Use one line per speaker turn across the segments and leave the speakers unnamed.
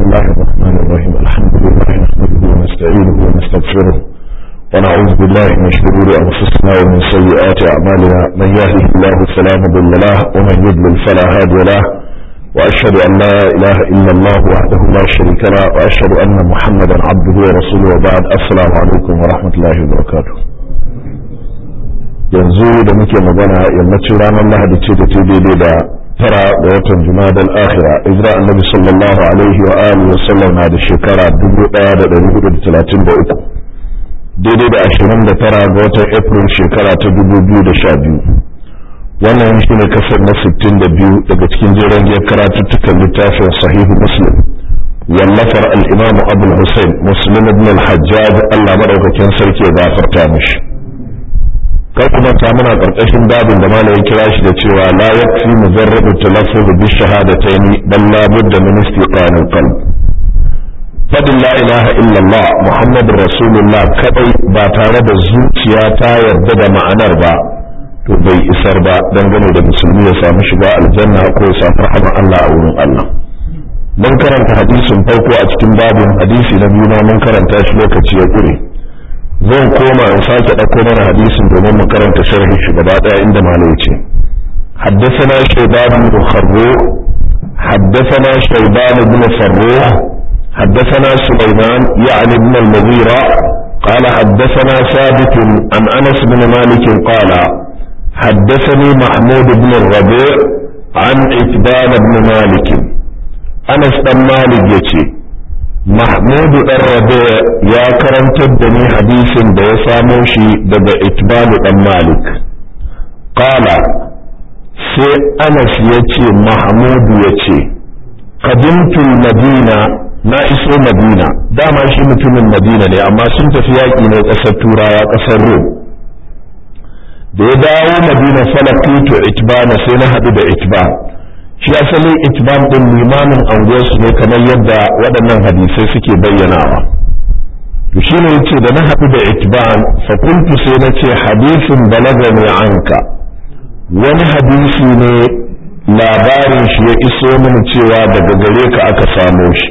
الله الرحمن الرحيم الحمد لله نحمده ونستعينه ونستغفره ونعوذ بالله من شرور أنفسنا ومن سيئات أعمالنا من يهده الله فلا مضل له ومن يضلل فلا هادي له وأشهد أن لا إله إلا الله وحده لا شريك له وأشهد أن محمدا عبده ورسوله وبعد السلام عليكم ورحمة الله وبركاته yanzu da muke magana yammacin ranar lahadi ce da ta daidai da tara ga watan jumadal akhira izra annabi sallallahu alaihi wa alihi wa sallam na da shekara 1433 daidai da 29 ga watan april shekara ta 2012 wannan shi ne kasar na 62 daga cikin jeren giyar karatuttukan littafin sahihu muslim wallafar al-imam abul hussein muslim ibn al-hajjaj Allah madaukakin sarki ya gafarta mishi kai kuma ta muna karkashin babin da malamin kira shi da cewa la yakfi mujarradu talaffuz bi shahadatayn bal la budda min istiqanil qalb fadin la ilaha illallah muhammadur rasulullah kadai ba tare da zuciya ta yarda da ma'anar ba to bai isar ba dangane da musulmi ya samu shiga aljanna ko ya samu rahama Allah a wurin Allah mun karanta hadisin farko a cikin babin hadisi na biyu ma mun karanta shi lokaci ya kure zan koma in sake ɗauko mana hadisin domin mu karanta sharhi shi gaba ɗaya inda malai ce حدثنا شيبان بن خروق حدثنا شيبان بن فروح حدثنا سليمان يعني ابن المغيرة قال حدثنا ثابت عن أنس بن مالك قال حدثني محمود بن الربيع عن إتبان بن مالك أنس بن مالك يتي محمود الربيع يا كرمت الدني حديث da ya samo shi daga itbanu dan malik qala sai anas ya ce mahmudu ya ce qadimtul madina na iso madina dama shi mutumin madina ne amma sun tafi yaƙi ne ƙasar turawa ƙasar rom da ya dawo madina falakitu itbana sai na haɗu da itban shi asalin itban din limamin anguwarsu ne kamar yadda waɗannan hadisai suke bayyanawa to shi ne yace da na haɗu da itban fa kuntu sai na ce hadisin balagani anka wani hadisi ne labarin shi ya iso mini cewa daga gare ka aka samo shi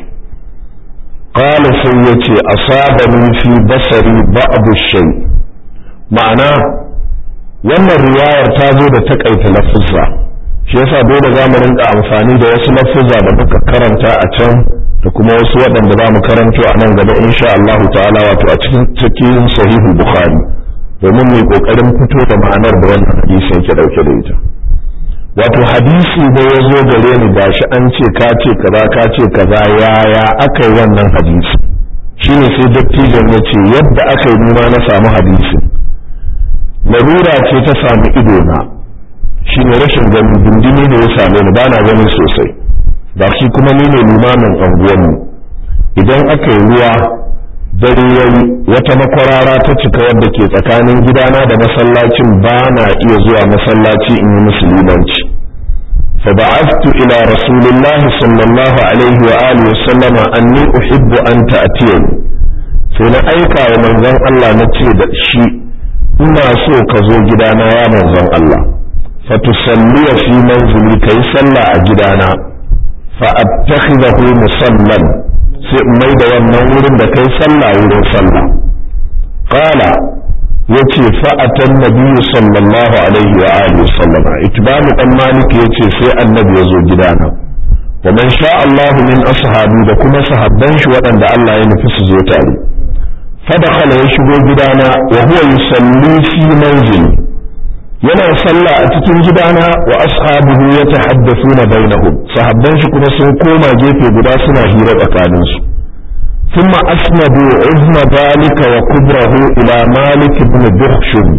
qala sai yace asabani fi basari ba'd shay ma'ana wannan riwayar ta zo da takaita lafuzza shi yasa dole za mu rinka amfani da wasu lafuzza da muka karanta a can da kuma wasu waɗanda za mu karanto a nan gaba insha Allah ta'ala wato a cikin cikin sahihul bukhari domin mu kokarin fito da ma'anar da wannan hadisi yake dauke da ita wato hadisi da ya zo gare ni gashi an ce ka ce kaza ka ce kaza yaya aka yi wannan hadisi shine sai dattijan ya ce yadda aka yi nima na samu hadisi larura ce ta samu ido na shi ne rashin gani dindini ne ya same ni bana gani sosai ba shi kuma ni ne limamin anguwanmu idan aka yi ruwa dare yayi wata makwarara ta cika wadda ke tsakanin gidana da masallacin ba na iya zuwa masallaci in yi musulmanci فبعثت إلى رسول الله صلى الله عليه وآله وسلم أني أحب أن تأتيني فإن أيكا ومن ذن الله نتيد شيء ina so ka zo gidana ya manzon Allah fatusalliya fi manzili kai sallah a gidana fa attakhidahu musallan sai in mai da wannan wurin da kai sallah wurin sallah qala yace fa atan nabiyyu sallallahu alaihi wa alihi sallam itbanu dan malik yace sai annabi ya zo gidana wa man sha Allah min ashabi da kuma sahabban shi waɗanda Allah ya nufi su zo tare فدخل يشبه gidana وهو يصلي في منزلي yana sallah a cikin gidana wa ashabuhu yatahaddathuna bainahum sahabban shi kuma sun koma gefe guda suna hira tsakanin su thumma asnadu uzma zalika wa kubrahu ila malik ibn dukhshum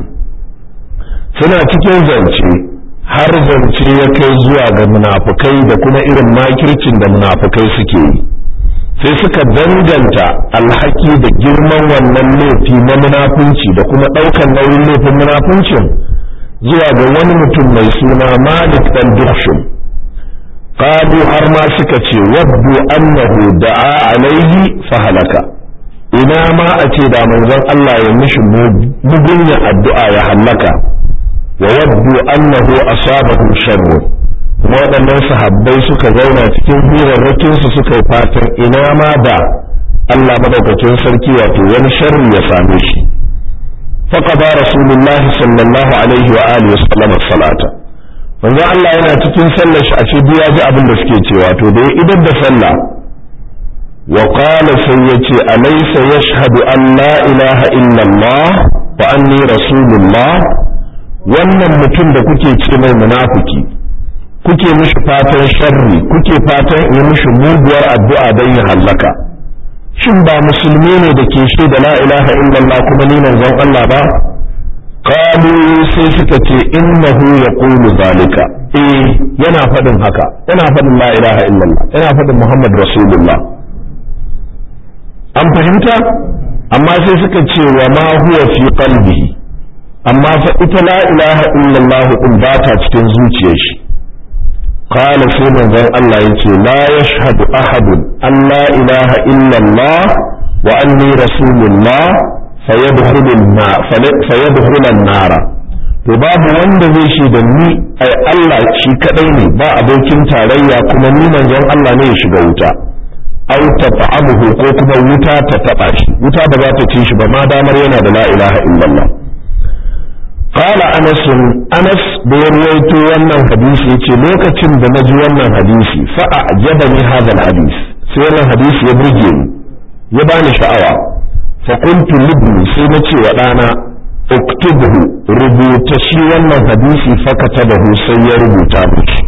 suna cikin zance har zance ya kai zuwa ga munafukai da kuma irin makircin da munafukai suke yi sai suka danganta alhaki da girman wannan laifi na munafunci da kuma ɗaukan nauyin laifin munafuncin zuwa ga wani mutum mai suna malik dan duhshum qalu har ma suka ce waddu annahu da'a alaihi fa halaka ina ma a ce da manzon Allah ya mishi mugunya addu'a ya halaka wa waddu annahu asabahu sharru kuma waɗannan sahabbai suka zauna cikin hirarrakinsu suka yi fatan ina ma da Allah madaukakin sarki wato wani sharri ya same shi faqada rasulullah sallallahu alaihi wa alihi wasallam salata manzo Allah yana cikin sallar shi a ce ya ji abin da suke cewa to da ya idan da sallah wa qala sai yace alaysa yashhadu an la ilaha illa Allah wa anni rasulullah wannan mutum da kuke ce mai munafiki kuke mishi fatan sharri kuke fatan yi mishi muguwar addu'a don ya hallaka shin ba musulmi ne da ke shi da la ilaha illallah kuma ni manzon Allah ba qalu sai suka ce innahu yaqulu zalika eh yana faɗin haka yana faɗin la ilaha illallah yana faɗin muhammad rasulullah an fahimta amma sai suka ce wa ma huwa fi qalbihi amma fa ita la ilaha illallah din ba ta cikin zuciyar shi قال سيما ذن الله يتي لا يشهد أحد أن لا إله إلا الله وأني رسول الله فيدخل النار فيدخل النار to babu wanda zai shi da ni ai Allah shi kadai ne ba abokin tarayya kuma ni manzon Allah ne ya shiga wuta aw tat'amuhu ko kuma wuta ta taba shi wuta ba za ta ci shi ba ma damar yana da la ilaha illallah قال أنس أنس بيرويت wannan hadisi yace lokacin da naji wannan hadisi fa a'jabani hadha alhadith sai wannan hadisi ya burge ni ya bani sha'awa fa qultu libni sai na ce wa dana uktubhu rubuta shi wannan hadisi fa katabahu sai ya rubuta miki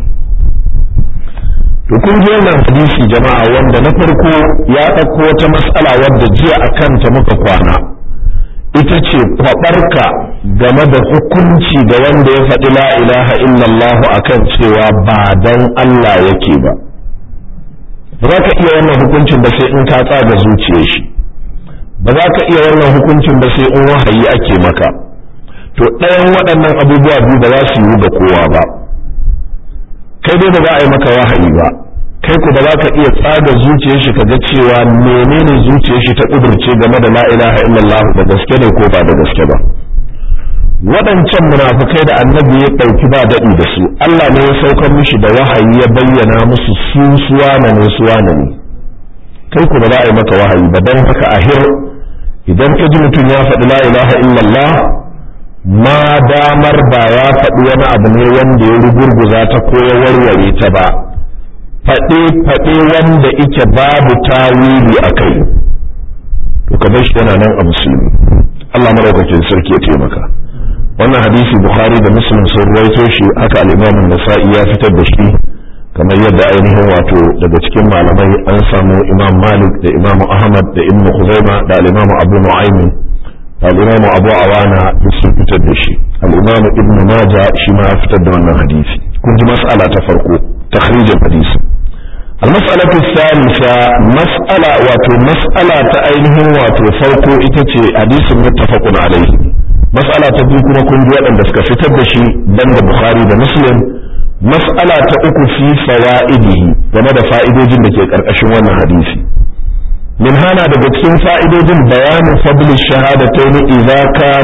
to kun ji wannan hadisi jama'a wanda na farko ya ɗauko wata mas'ala wadda jiya akan ta muka kwana ita ce kwabarka game da hukunci da wanda ya faɗi la ilaha illallah akan cewa ba dan Allah yake ba ba za ka iya wannan hukuncin ba sai in ka tsaga zuciyar shi ba za ka iya wannan hukuncin ba sai in wahayi ake maka to ɗayan waɗannan abubuwa biyu ba za su yi ga kowa ba kai dai ba za a yi maka wahayi ba kai ku da ka iya tsaga zuciyar shi kaga cewa menene zuciyar shi ta kudurce game da la ilaha illallah da gaske ne ko ba da gaske ba waɗancan munafukai da annabi ya ɗauki ba daɗi da su Allah ne ya saukar mishi da wahayi ya bayyana musu su suwana ne suwana ne kai ku da za a yi maka wahayi ba don haka ahir idan ka ji mutum ya faɗi la ilaha illallah ma damar ba ya faɗi wani abu ne wanda ya rugurguza ta ko ya warware ta ba faɗe-faɗe wanda ike babu tawili a kai to ka bar shi yana nan a musulmi Allah maraukakin sarki ya taimaka wannan hadisi bukhari da muslim sun ruwaito shi haka al-imam nasa'i ya fitar da shi kamar yadda ainihin wato daga cikin malamai an samu imam malik da imam ahmad da ibn khuzaima da al-imam abu nu'aym da al-imam abu awana duk sun fitar da shi al-imam ibn majah shi ma ya fitar da wannan hadisi kun ji mas'ala ta farko تخريج الحديث المسألة الثالثة مسألة واتو مسألة تأينهم واتو فوقو إتتي حديث متفق عليه مسألة تبيكم كن جوالا دسك في تبشي بند بخاري دا مسلم مسألة تأكو في فوائده وما دا فائدة جنة كأركشوان حديثي من هنا دا بتكين فائدة بيان فضل الشهادتين إذا كان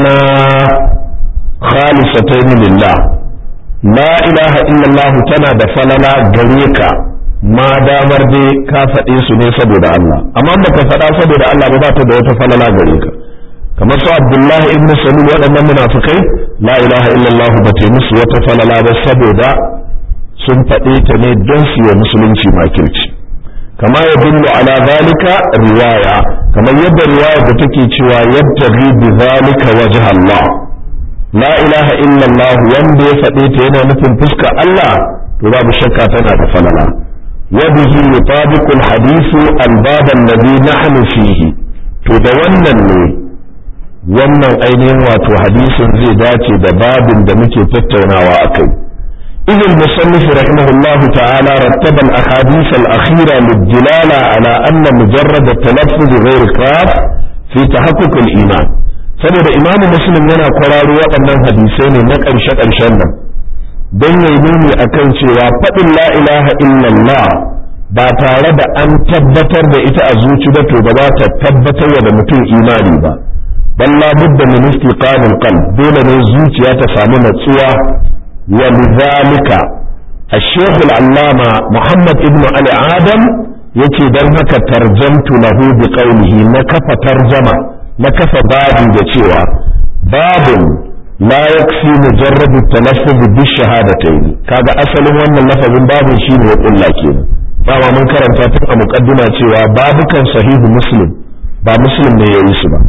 خالصتين لله la ilaha illallah tana da falala gare ka ma damar dai ka faɗe su ne saboda Allah amma ba ka faɗa saboda Allah ba ta da wata falala gare ka kamar su Abdullahi ibn Salul waɗannan munafikai la ilaha illallah ba ta musu wata falala ba saboda sun faɗe ta ne don su yi musulunci makirci kama ya dillu ala zalika riwaya kamar yadda riwaya da take cewa yadda bi zalika wajh Allah la ilaha illallah wanda ya faɗe ta yana nufin fuskar Allah to babu shakka tana da falala wa bihi yutabiqu al-hadith al-bab alladhi nahnu fihi to da wannan ne wannan ainihin wato hadisin zai dace da babin da muke tattaunawa akai إذ المصنف رحمه الله تعالى رتب الأحاديث الأخيرة للدلالة على أن مجرد التلفظ غير كاف في تحقق الإيمان saboda imamu muslim yana kwararo waɗannan hadisai ne na ƙarshe ƙarshen nan don ya nuni a kan cewa faɗin la ilaha illallah ba tare da an tabbatar da ita a zuci ba to ba za ta tabbatar da mutum imani ba balla budda min istiqamul qalb dole ne zuciya ta samu natsuwa wa lidhalika الشيخ العلامة محمد ابن علي آدم yake don haka tarjamtu lahu bi qawlihi na kafa tarjama na kafa babu da cewa babun la yakfi mujarrad at-talaffuz bi shahadatayn kaga asalin wannan lafazin babun shine ya kulla kenan dama mun karanta tun a muqaddima cewa babukan sahihu muslim ba muslim ne yayi su ba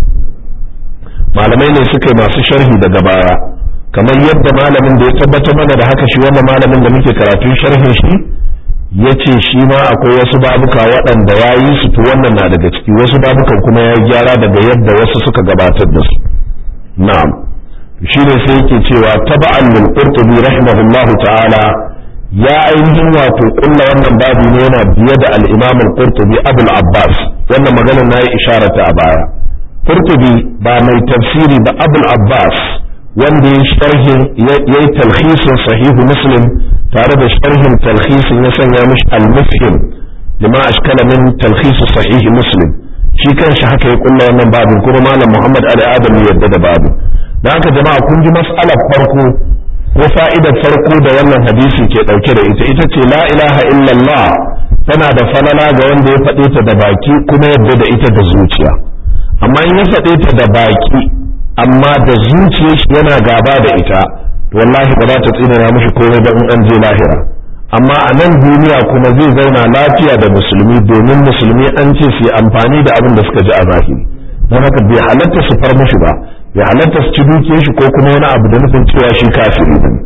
malamai ne suka yi masu sharhi daga baya kamar yadda malamin da ya tabbatar mana da haka shi wannan malamin da muke karatun sharhin shi ya ce shi ma akwai wasu babuka waɗanda ya yi su to wannan na daga ciki wasu babukan kuma ya gyara daga yadda wasu suka gabatar da su na'am shi ne sai yake cewa taba'an lil qurtubi rahimahullahu ta'ala ya ainihin wato kulla wannan babu ne yana biye da al-imam al-qurtubi abul abbas wannan magana na yi isharata a baya qurtubi ba mai tafsiri ba abul abbas wanda ya sharhin ya yi talhisin sahihu muslim tare da sharhin talhisin ya sanya mishi al-mufhim lima ashkala min talhis sahihi muslim shi kanshi haka ya kulla wannan babin kuma malam muhammad ali adam ya yadda da babin da haka jama'a kun ji mas'alar farko ko fa'idar farko da wannan hadisi ke dauke da ita ita ce la ilaha illallah tana da falala ga wanda ya faɗe ta da baki kuma yadda da ita da zuciya amma in ya faɗe ta da baki amma da zuciyar shi yana gaba da ita wallahi ba za ta tsinana mishi komai ba in an je lahira amma a nan duniya kuma zai zauna lafiya da musulmi domin musulmi an ce su yi amfani da abin da suka ji a zahiri don haka bai halatta su far mishi ba bai halatta su ci dukiyar shi ko kuma wani abu da nufin cewa shi kafiri ne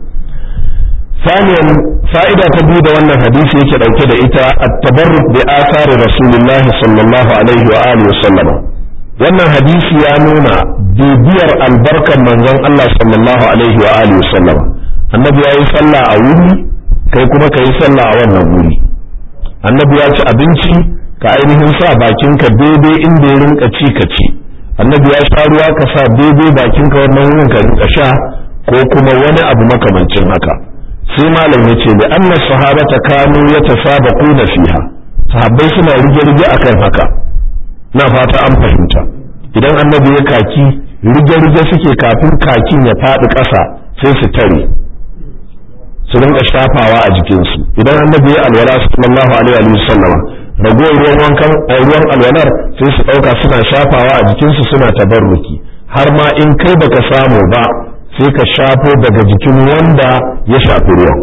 ثانيا فائدة تبيد وأن الحديث يكي لو كده إتا التبرك بآثار رسول الله صلى الله عليه وآله وسلم wannan hadisi ya nuna bibiyar albarkar manzon Allah sallallahu alaihi wa alihi wasallam annabi ya yi sallah a wuri kai kuma ka yi sallah a wannan wuri annabi ya ci abinci ka ainihin sa bakinka daidai inda ya rinka ci ka ci annabi ya sha ruwa ka sa daidai bakinka wannan wurin ka rinka sha ko kuma wani abu makamancin haka sai malam ya ce da anna sahabata kanu yatasabaquna fiha sahabbai suna rige-rige akan haka na fata an fahimta idan annabi ya kaki rige-rige suke kafin kakin ya faɗi ƙasa sai su tare su rinka shafawa a jikinsu idan annabi ya alwala sallallahu alaihi wa sallama ragowar ruwan wankan ruwan alwalar sai su ɗauka suna shafawa a jikinsu suna tabarruki har ma in kai baka samu ba sai ka shafo daga jikin wanda ya shafi ruwan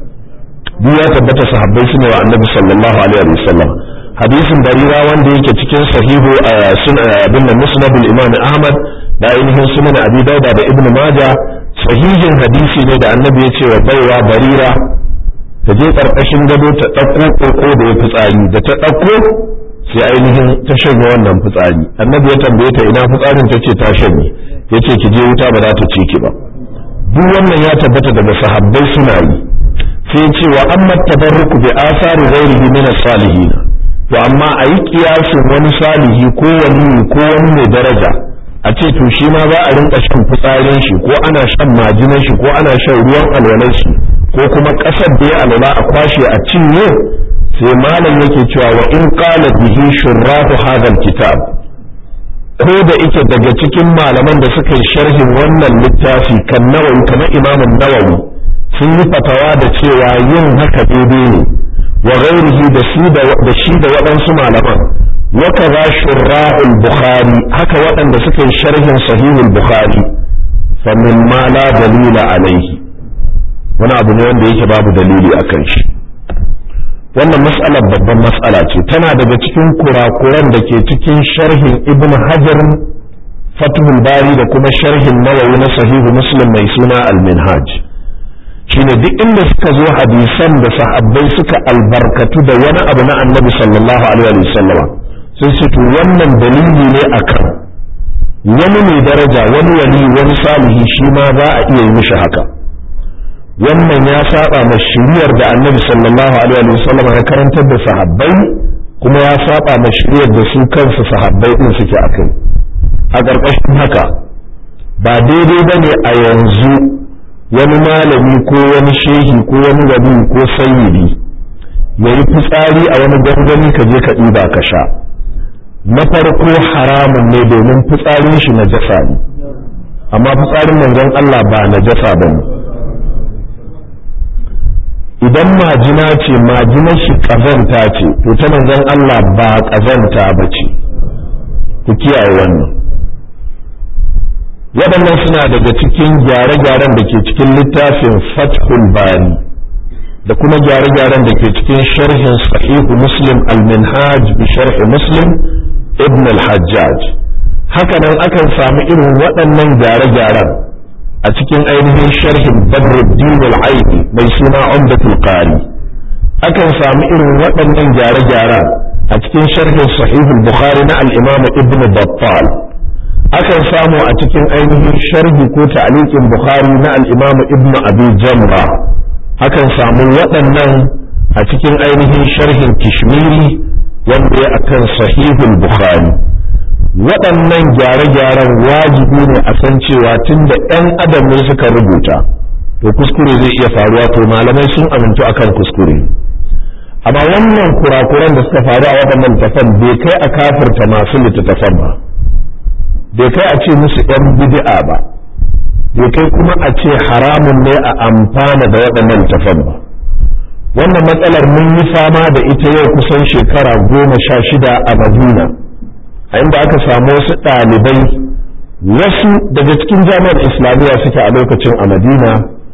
duk ya tabbata sahabbai su ne wa annabi sallallahu alaihi wa sallam hadisin barira wanda yake cikin sahihu abin da musnadul imam ahmad da ainihin sunan abi dauda da ibnu maja sahihin hadisi ne da annabi ya ce wa baiwa barira ta je karkashin gado ta ɗauko koko da ya fitsari da ta ɗauko sai ainihin ta shanye wannan fitsari annabi ya tambaye ta ina fitsarin ta ce ta shanye ya ce ki je wuta ba za ta ci ki ba duk wannan ya tabbata daga sahabbai suna yi sai ce wa amma tabarruku bi asari ghairihi min as-salihin to amma a yi kiyasin wani salihi ko wani ko wani mai daraja a ce to shi ma za a rinka shan fitsarin shi ko ana shan majinan shi ko ana shan ruwan alwalar shi ko kuma ƙasar da ya alwala a kwashe a cinye sai malam yake cewa wa in qala bihi shurrahu hadha kitab ko da ike daga cikin malaman da suka yi sharhin wannan littafi kan nawawi kamar imamun nawawi sun yi fatawa da cewa yin haka daidai ne wa ghairihi da shi da shi da waɗansu malaman wa kaza shurrahul bukhari haka waɗanda suka yi sharhin sahihul bukhari fa min ma la dalila alaihi wani abu ne wanda yake babu dalili akan shi wannan mas'alar babban mas'ala ce tana daga cikin kurakuran da ke cikin sharhin ibn hajar fathul bari da kuma sharhin nawawi na sahihu muslim mai suna al-minhaj shine duk inda suka zo hadisan da sahabbai suka albarkatu da wani abu na annabi sallallahu alaihi wasallama sun ce to wannan dalili ne akan wani mai daraja wani wali wani salihi shi ma za a iya yi mishi haka wannan ya saba ma shiriyar da annabi sallallahu alaihi wasallam ya karantar da sahabbai kuma ya saba ma shiriyar da su kansu sahabbai din suke akai a ƙarƙashin haka ba daidai ba ne a yanzu wani malami ko wani shehi ko wani wali ko sayyidi ya yi fitsari a wani gangami ka je ka ɗiba ka sha na farko haramun ne domin fitsarin shi na jasa ne amma fitsarin manzon Allah ba na jasa ba ne idan majina ce majinar shi ƙazanta ce to ta manzon Allah ba ƙazanta ba ce ku kiyaye wannan waɗannan suna daga cikin gyare-gyaren da ke cikin littafin fathul bari da kuma gyare-gyaren da ke cikin sharhin sahihu muslim al-minhaj bi sharhi muslim ibn al-hajjaj hakanan akan samu irin waɗannan gyare-gyaren a cikin ainihin sharhin badruddin al-aini mai suna umdatul qari akan samu irin waɗannan gyare-gyaren a cikin sharhin sahihul bukhari na al-imam ibn battal akan samu a cikin ainihin sharhi ko ta'liqin bukhari na al-imam ibn abi jamra akan samu waɗannan a cikin ainihin sharhin kishmiri wanda ya akan sahihul bukhari waɗannan gyare-gyaren wajibi ne a san cewa tun da 'yan adam ne suka rubuta to kuskure zai iya faruwa to malamai sun amintu akan kuskure amma wannan kurakuran da suka faru a waɗannan littattafan bai kai a kafirta masu littattafan ba bai kai a ce musu 'yan bid'a ba bai kai kuma a ce haramun ne a amfana da waɗannan littattafan ba wannan matsalar mun yi fama da ita yau kusan shekara goma sha shida a madina a inda aka samu wasu ɗalibai wasu daga cikin jami'ar islamiyya suke a lokacin a madina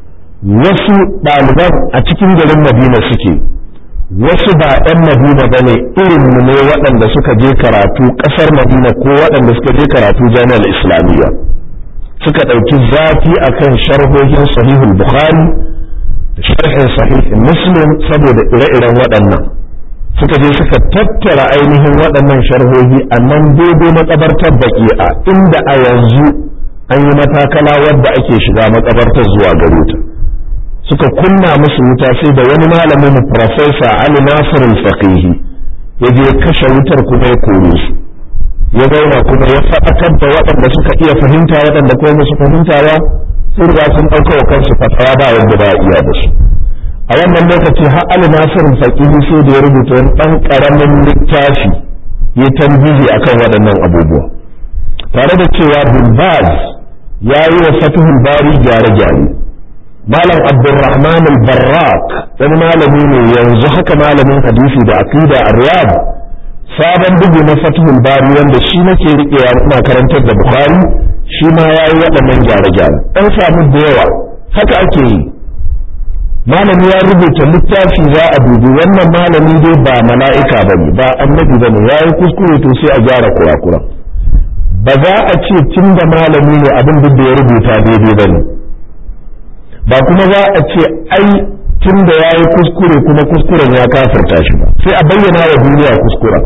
wasu ɗaliban a cikin garin madina suke wasu ba 'yan madina ba ne irinmu ne waɗanda suka je karatu ƙasar madina ko waɗanda suka je karatu jami'ar islamiyya suka ɗauki zafi akan sharhohin sahihul bukhari da sharhin sahihin muslim saboda ire-iren waɗannan suka je suka tattara ainihin waɗannan sharhohi a nan daidai makabartar baki'a inda a yanzu an yi matakala wadda ake shiga makabartar zuwa gare ta suka kunna musu wuta sai da wani malamin profesa Ali Nasir al-Faqihi ya je kashe wutar kuma ya kore su ya zauna kuma ya faɗakar da waɗanda suka iya fahimta waɗanda kuma musu fahimta ba sun riga sun ɗauka wa kansu fatawa ba wanda ba iya da su a wannan lokaci har Ali Nasir Faqihi sai da ya rubuta wani ɗan ƙaramin littafi ya tambihi akan waɗannan abubuwa tare da cewa Bin Baz ya yi wa Fatihul Bari gyare-gyare Malam Abdulrahman al-Barrak wani malami ne yanzu haka malamin hadisi da aqida a Riyadh sabon bugu na Fatihul Bari wanda shi nake riƙewa ina karantar da Bukhari shi ma ya yi waɗannan gyare-gyare ɗan samu da yawa haka ake yi malami ya rubuta littafi za a dubi wannan malami dai ba mala'ika ba ne ba annabi ba ne ya yi kuskure to sai a gyara kurakuran ba za a ce tun da malami ne abin duk da ya rubuta daidai ba ne ba kuma za a ce ai tun da ya yi kuskure kuma kuskuren ya kafarta shi ba sai a bayyana wa duniya kuskuren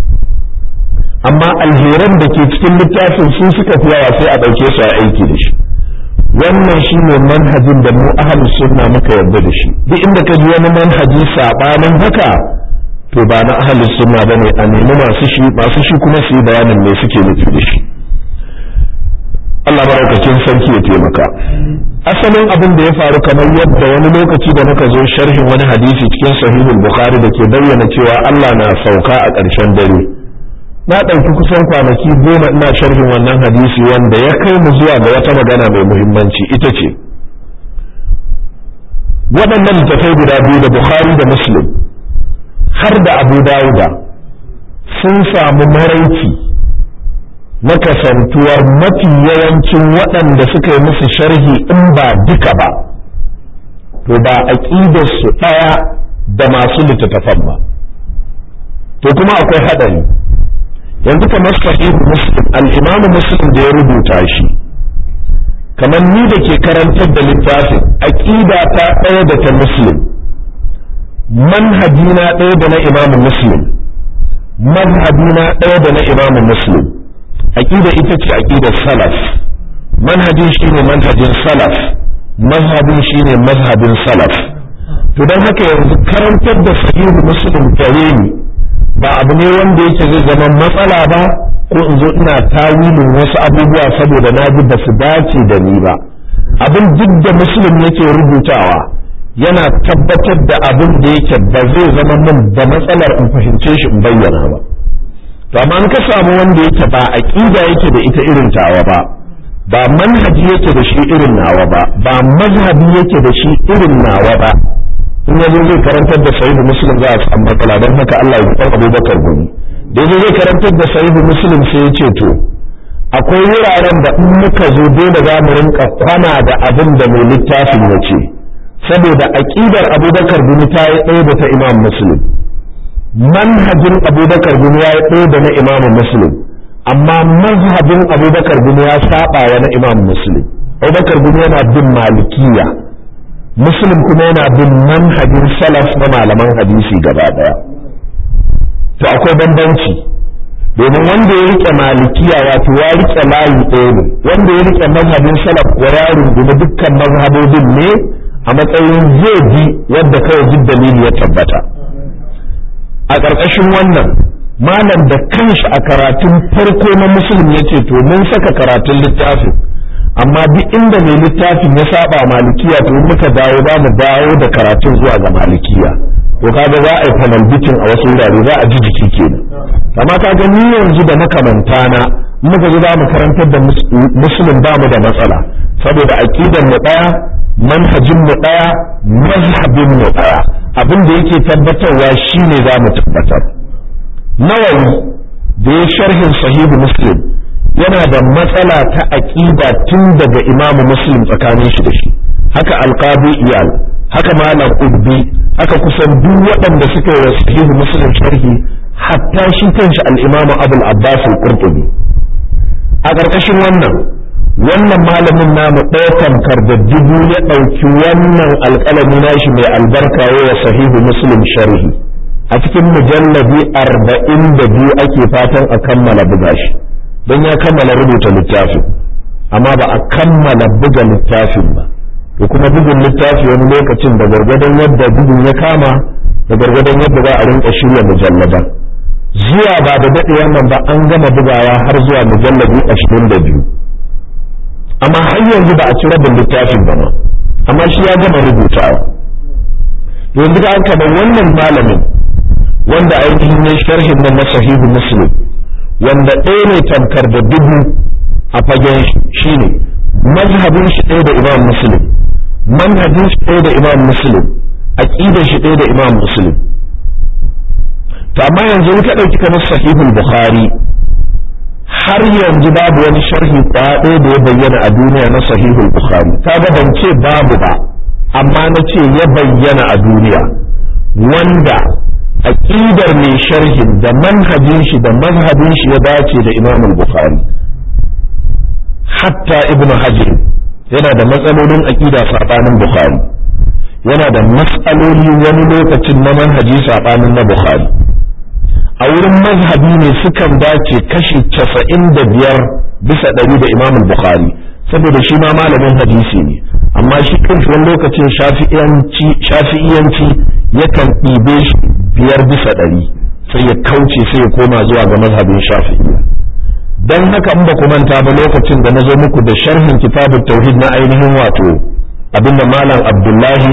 amma alheran da ke cikin littafin sun suka fi yawa sai a ɗauke su a aiki da shi wannan shi ne manhajin da mu ahalus sunna muka yarda da shi duk inda ka ji wani manhaji sabanin haka to ba na ahalus sunna bane a nemi masu shi masu shi kuma su yi bayanin me suke nufi da shi Allah barakakin sarki ya taimaka asalin abin da ya faru kamar yadda wani lokaci da muka zo sharhin wani hadisi cikin sahihul bukhari da ke bayyana cewa Allah na sauka a ƙarshen dare na ɗauki kusan kwanaki goma ina sharhin wannan hadisi wanda ya kai mu zuwa ga wata magana mai muhimmanci ita ce waɗannan littattafai guda biyu da bukhari da muslim har da abu dawuda sun samu maraici na kasantuwar mafi yawancin waɗanda suka yi musu sharhi in ba duka ba to ba aƙidarsu ɗaya da masu littattafan ba to kuma akwai haɗari yanzu kamar sahihu muslim al-imam muslim da ya rubuta shi kamar ni da ke karantar da littafin aqida ta ɗaya da ta muslim manhajina ɗaya da na imam muslim manhajina ɗaya da na imam muslim aqida ita ce aqidar salaf manhajin shine manhajin salaf mazhabin shine mazhabin salaf to don haka yanzu karantar da sahihu muslim gare ni ba abu ne wanda yake zai zama matsala ba ko in zo ina tawilin wasu abubuwa saboda na ji ba su dace da ni ba abin duk da musulun yake rubutawa yana tabbatar da abin da yake ba zai zama min da matsalar in fahimce shi in bayyana ba to amma in ka samu wanda yake ba aqida yake da ita irin tawa ba ba manhaji yake da shi irin nawa ba ba mazhabi yake da shi irin nawa ba in ya zo zai karantar da sahihu muslim za a samu matsala don haka Allah ya san abubakar gumi da ya zai karantar da sahihu muslim sai ya ce to akwai wuraren da in muka zo dole za mu rinka kwana da abin da mai littafin ya ce saboda aƙidar abubakar gumi ta yi ɗaya da ta imam muslim manhajin abubakar gumi ya yi ɗaya da na imam muslim amma mazhabin abubakar gumi ya saba wa na imam muslim abubakar gumi yana bin malikiya muslim kuma yana bin manhajin salaf na malaman hadisi gaba daya to akwai bambanci domin wanda ya rike malikiya wato ya rike layi ɗaya ne wanda ya rike mazhabin salaf ko ya rungumi dukkan mazhabobin ne a matsayin zai bi yadda kawai duk dalili ya tabbata a ƙarƙashin wannan malam da kanshi a karatun farko na musulmi ya ce to mun saka karatun littafin amma duk inda mai littafin ya saba malikiya to muka dawo za mu dawo da karatun zuwa ga malikiya to kaga za a yi fanalbitin a wasu wurare za a ji jiki kenan amma kaga ni yanzu da makamanta na muka ji za mu karantar da musulun ba mu da matsala saboda aqidar mu daya manhajin mu daya mazhabin mu daya abin da yake tabbatarwa shine za mu tabbatar nawawi da ya sharhin sahihu muslim yana da matsala ta aqida tun daga imamu muslim tsakanin shi da shi haka alqabi iyal haka malam ubbi haka kusan duk waɗanda suka yi sahihu muslim sharhi hatta shi kanshi al-imamu abul abbas al-qurtubi a ƙarƙashin wannan wannan malamin namu ɗaya tamkar da dubu ya ɗauki wannan alƙalami nashi mai albarka wa sahihu muslim sharhi a cikin mujallabi arba'in da biyu ake fatan a kammala buga shi don ya kammala rubuta littafin amma ba a kammala buga littafin ba to kuma bugun littafi wani lokacin da gargadon yadda bugun ya kama da gargadon yadda za a rinka shirya mujallaban zuwa ba da daɗe wannan ba an gama bugawa har zuwa mujallabi ashirin da biyu amma har yanzu ba a ci rabin littafin ba ma amma shi ya gama rubutawa yanzu da aka wannan malamin wanda ainihin ne sharhin nan na sahihu muslim wanda ɗaya ne tamkar da dubu a fagen shi ne mazhabin shi ɗaya da imam muslim manhajin shi ɗaya da imam muslim aqidar shi ɗaya da imam muslim to amma yanzu ka ɗauki kamar sahihul bukhari har yanzu babu wani sharhi ɗaya da ya bayyana a duniya na sahihul bukhari kaga ban ce babu ba amma na ce ya bayyana a duniya wanda aqidar mai sharhin da manhajin shi da mazhabin shi ya dace da Imam al-Bukhari hatta Ibn Hajar yana da matsalolin aqida sabanin Bukhari yana da matsaloli wani lokacin na manhaji sabanin na Bukhari a wurin mazhabi ne sukan dace kashi casa'in da biyar bisa ɗari da Imam al-Bukhari saboda shi ma malamin hadisi ne amma shi kanshi wani lokacin shafi'iyanci yakan ɗibe shi biyar bisa ɗari sai ya kauce sai ya koma zuwa ga mazhabin shafi'iyya don haka in ba ku manta ba lokacin da na zo muku da sharhin kitabun tauhid na ainihin wato abinda malam abdullahi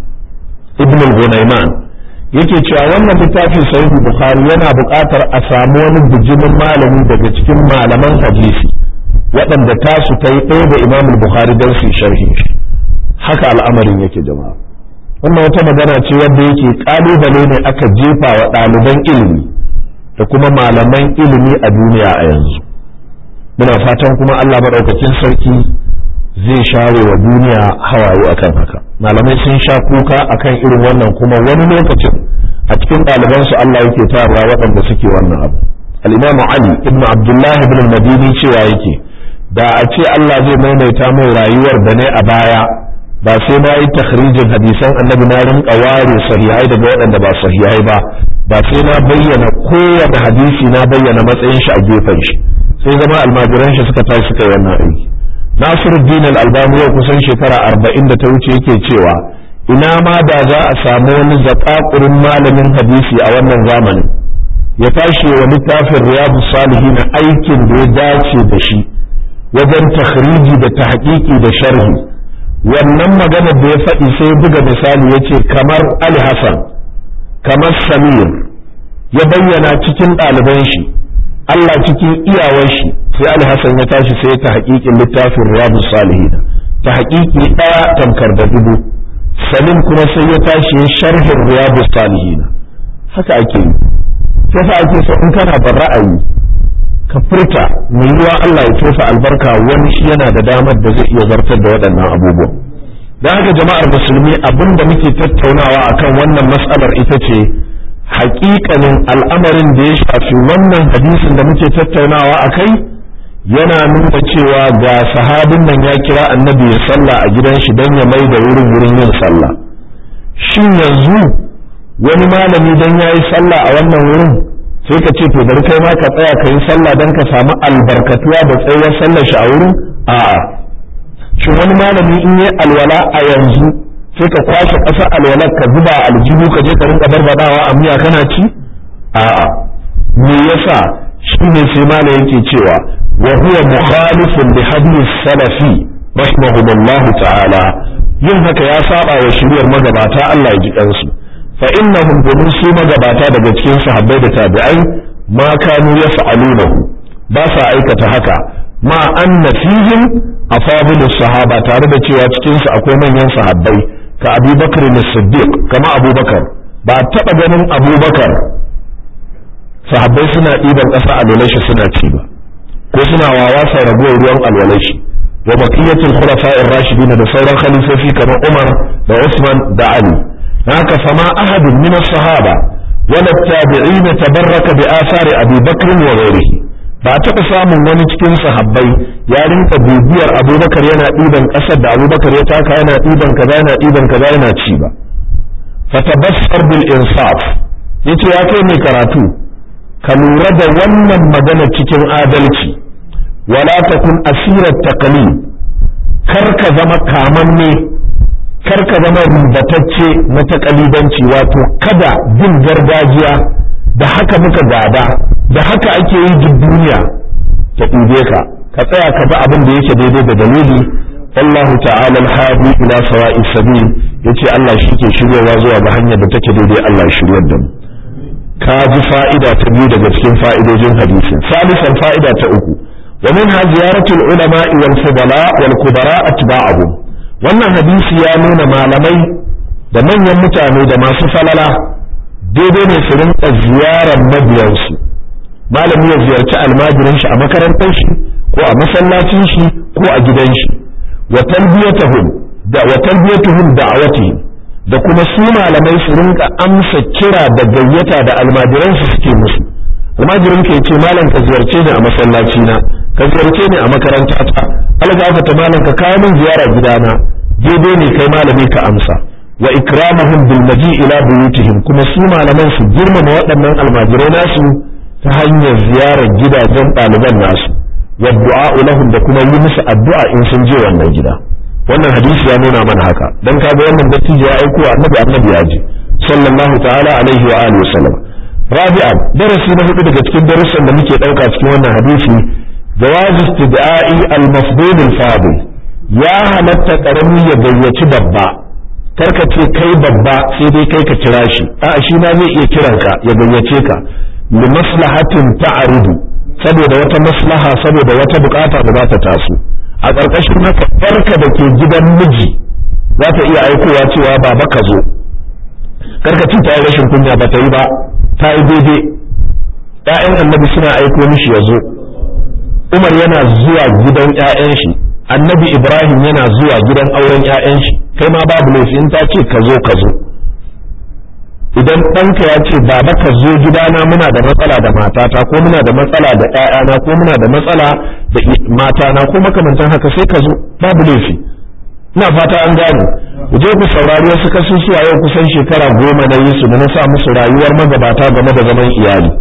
ibn al-gunayman yake cewa wannan littafin sahihu bukhari yana buƙatar a samu wani bijimin malami daga cikin malaman hadisi waɗanda tasu ta yi ɗaya da imam bukhari don su sharhin shi haka al'amarin yake jama'a wannan wata magana ce wadda yake kalubale ne aka jefa wa ɗaliban ilimi da kuma malaman ilimi a duniya a yanzu muna fatan kuma Allah maɗaukakin sarki zai share wa duniya hawaye akan haka malamai sun sha kuka akan irin wannan kuma wani lokacin a cikin ɗalibansu Allah yake tarawa waɗanda suke wannan abu al-imam Ali ibn Abdullah ibn al-Madini cewa yake da a ce Allah zai maimaita mai rayuwar da ne a baya ba sai na yi takhrijin hadisan annabi na rinka ware sahihai daga waɗanda ba sahihai ba ba sai na bayyana kowane hadisi na bayyana matsayin shi a gefen shi sai zama almajiran shi suka tashi suka yi wannan aiki Nasiruddin al-Albani yau kusan shekara arba'in da ta wuce yake cewa ina ma da za a samu wani zakakurin malamin hadisi a wannan zamanin ya tashi wa littafin riyadu salihin aikin da ya dace da shi wajen takhriji da tahqiqi da sharhi wannan maganar da ya faɗi sai buga misali ya ce kamar Ali Hassan kamar Samir ya bayyana cikin ɗaliban shi Allah cikin iyawar shi sai Ali Hassan ya tashi sai ta haƙiƙin littafin Riyadu Salihin ta haƙiƙi ɗaya tamkar da dubu salim kuma sai ya tashi ya sharhin riyadu salihin haka ake yi sai fa ake so in kana da ra'ayi ka furta mai yiwa Allah ya tofa albarka wani shi yana da damar da zai iya zartar da waɗannan abubuwan don haka jama'ar musulmi abin da muke tattaunawa akan wannan matsalar ita ce haƙiƙanin al'amarin da ya shafi wannan hadisin da muke tattaunawa a kai yana nuna cewa ga sahabin nan ya kira annabi ya sallah a gidan shi don ya mai da wurin wurin yin sallah shin yanzu wani malami don ya yi sallah a wannan wurin sai ka ce to bari kai ma ka tsaya ka yi sallah don ka samu albarkatuwa da tsayuwar sallar shi a wurin a'a shin wani malami in yi alwala a yanzu sai ka kwashe ƙasar alwalar ka zuba aljihu ka je ka rinka barbadawa a miya kana ci a'a me yasa shi ne sai malam yake cewa wa huwa mukhalifun li hadith salafi rahimahumullah ta'ala yin haka ya saba wa shiriyar magabata Allah ya ji kansu fa innahum domin su magabata daga cikin sahabbai da tabi'ai ma kanu yaf'alunahu ba sa aikata haka ma anna fihim afadilu sahaba tare da cewa cikin su akwai manyan sahabbai ka Abu Bakr as-Siddiq kama Abu Bakar ba taba ganin Abu Bakar sahabbai suna ɗiban ƙasa alwalashi suna ci ba ko suna wawasa ragowar ruwan alwalashi wa baqiyatul khulafa'ir rashidin da sauran khalifofi kamar Umar da Usman da Ali haka fama ahadun min as-sahaba wala tabi'in tabarraka bi athari Abi Bakr wa ghairihi ba taɓa samun wani cikin sahabbai ya rinka bibiyar Abubakar yana ɗiban ƙasar da Abubakar ya taka yana ɗiban kaza yana ɗiban kaza yana ci ba fatabassar bil insaf yace ya kai mai karatu ka lura da wannan magana cikin adalci wala takun asirar taqlid kar ka zama kamanne kar ka zama ribatacce na takalidanci wato kada bin gargajiya da haka muka gada da haka ake yi duk duniya ta ɗube ka ka tsaya ka bi abin da yake daidai da dalili wallahu ta'ala al-hadi ila sawa'i sabil yace Allah shi ke shiryawa zuwa ga hanyar da take daidai Allah ya shiryar da mu ka ji fa'ida ta biyu daga cikin fa'idojin hadisin salisan fa'ida ta uku wa minha ziyaratul ulama wal fudala wal kubara atba'ahum wannan hadisi ya nuna malamai da manyan mutane da masu falala daidai ne su rinka ziyarar mabiyansu malami ya ziyarci almajirin shi a makarantar shi ko a masallacin shi ko a gidan shi wa talbiyatuhum da wa talbiyatuhum da'awatihim da kuma su malamai su rinka amsa kira da gayyata da almajiran su suke musu almajirin ka yace malam ka ziyarce ni a masallaci na ka ziyarce ni a makaranta ta algafata malam ka kawo min ziyara gidana daidai ne kai malami ka amsa wa ikramuhum bil maji ila buyutihim kuma su malaman su girmama waɗannan almajirai nasu ta hanyar ziyarar gidajen ɗaliban nasu wa du'a lahum da kuma yi musu addu'a in sun je wannan gida wannan hadisi ya nuna mana haka dan kaga wannan dattijo ya aiko annabi annabi ya ji sallallahu ta'ala alaihi wa alihi wasallam rabi'an darasi na hudu daga cikin darussan da muke dauka cikin wannan hadisi jawaz istidai al-mafdul al-fadil ya halatta karami ya gayyaci babba karka ce kai babba sai dai kai ka kira shi a shi ma zai iya kiranka ya gayyace ka li maslahatin ta'rudu saboda wata maslaha saboda wata bukata da za ta taso a ƙarƙashin haka barka da ke gidan miji za ta iya aikowa cewa baba ka zo karka ta yi rashin kunya ba ta yi ba ta yi daidai ‘ya'yan annabi suna aiko mishi ya zo umar yana zuwa gidan ‘ya'yan shi annabi ibrahim yana zuwa gidan auren ‘ya'yan shi kai ma babu laifi in ta ce ka zo ka zo idan ɗanka ya ce baba ka zo gidana muna da matsala da matata ko muna da matsala da ‘ya'yana ko muna da matsala da matana ko makamantan haka sai ka zo babu laifi ina fata an gane ku je ku saurari wasu kasusuwa yau kusan shekara goma na yi su da na sa musu rayuwar magabata game da zaman iyali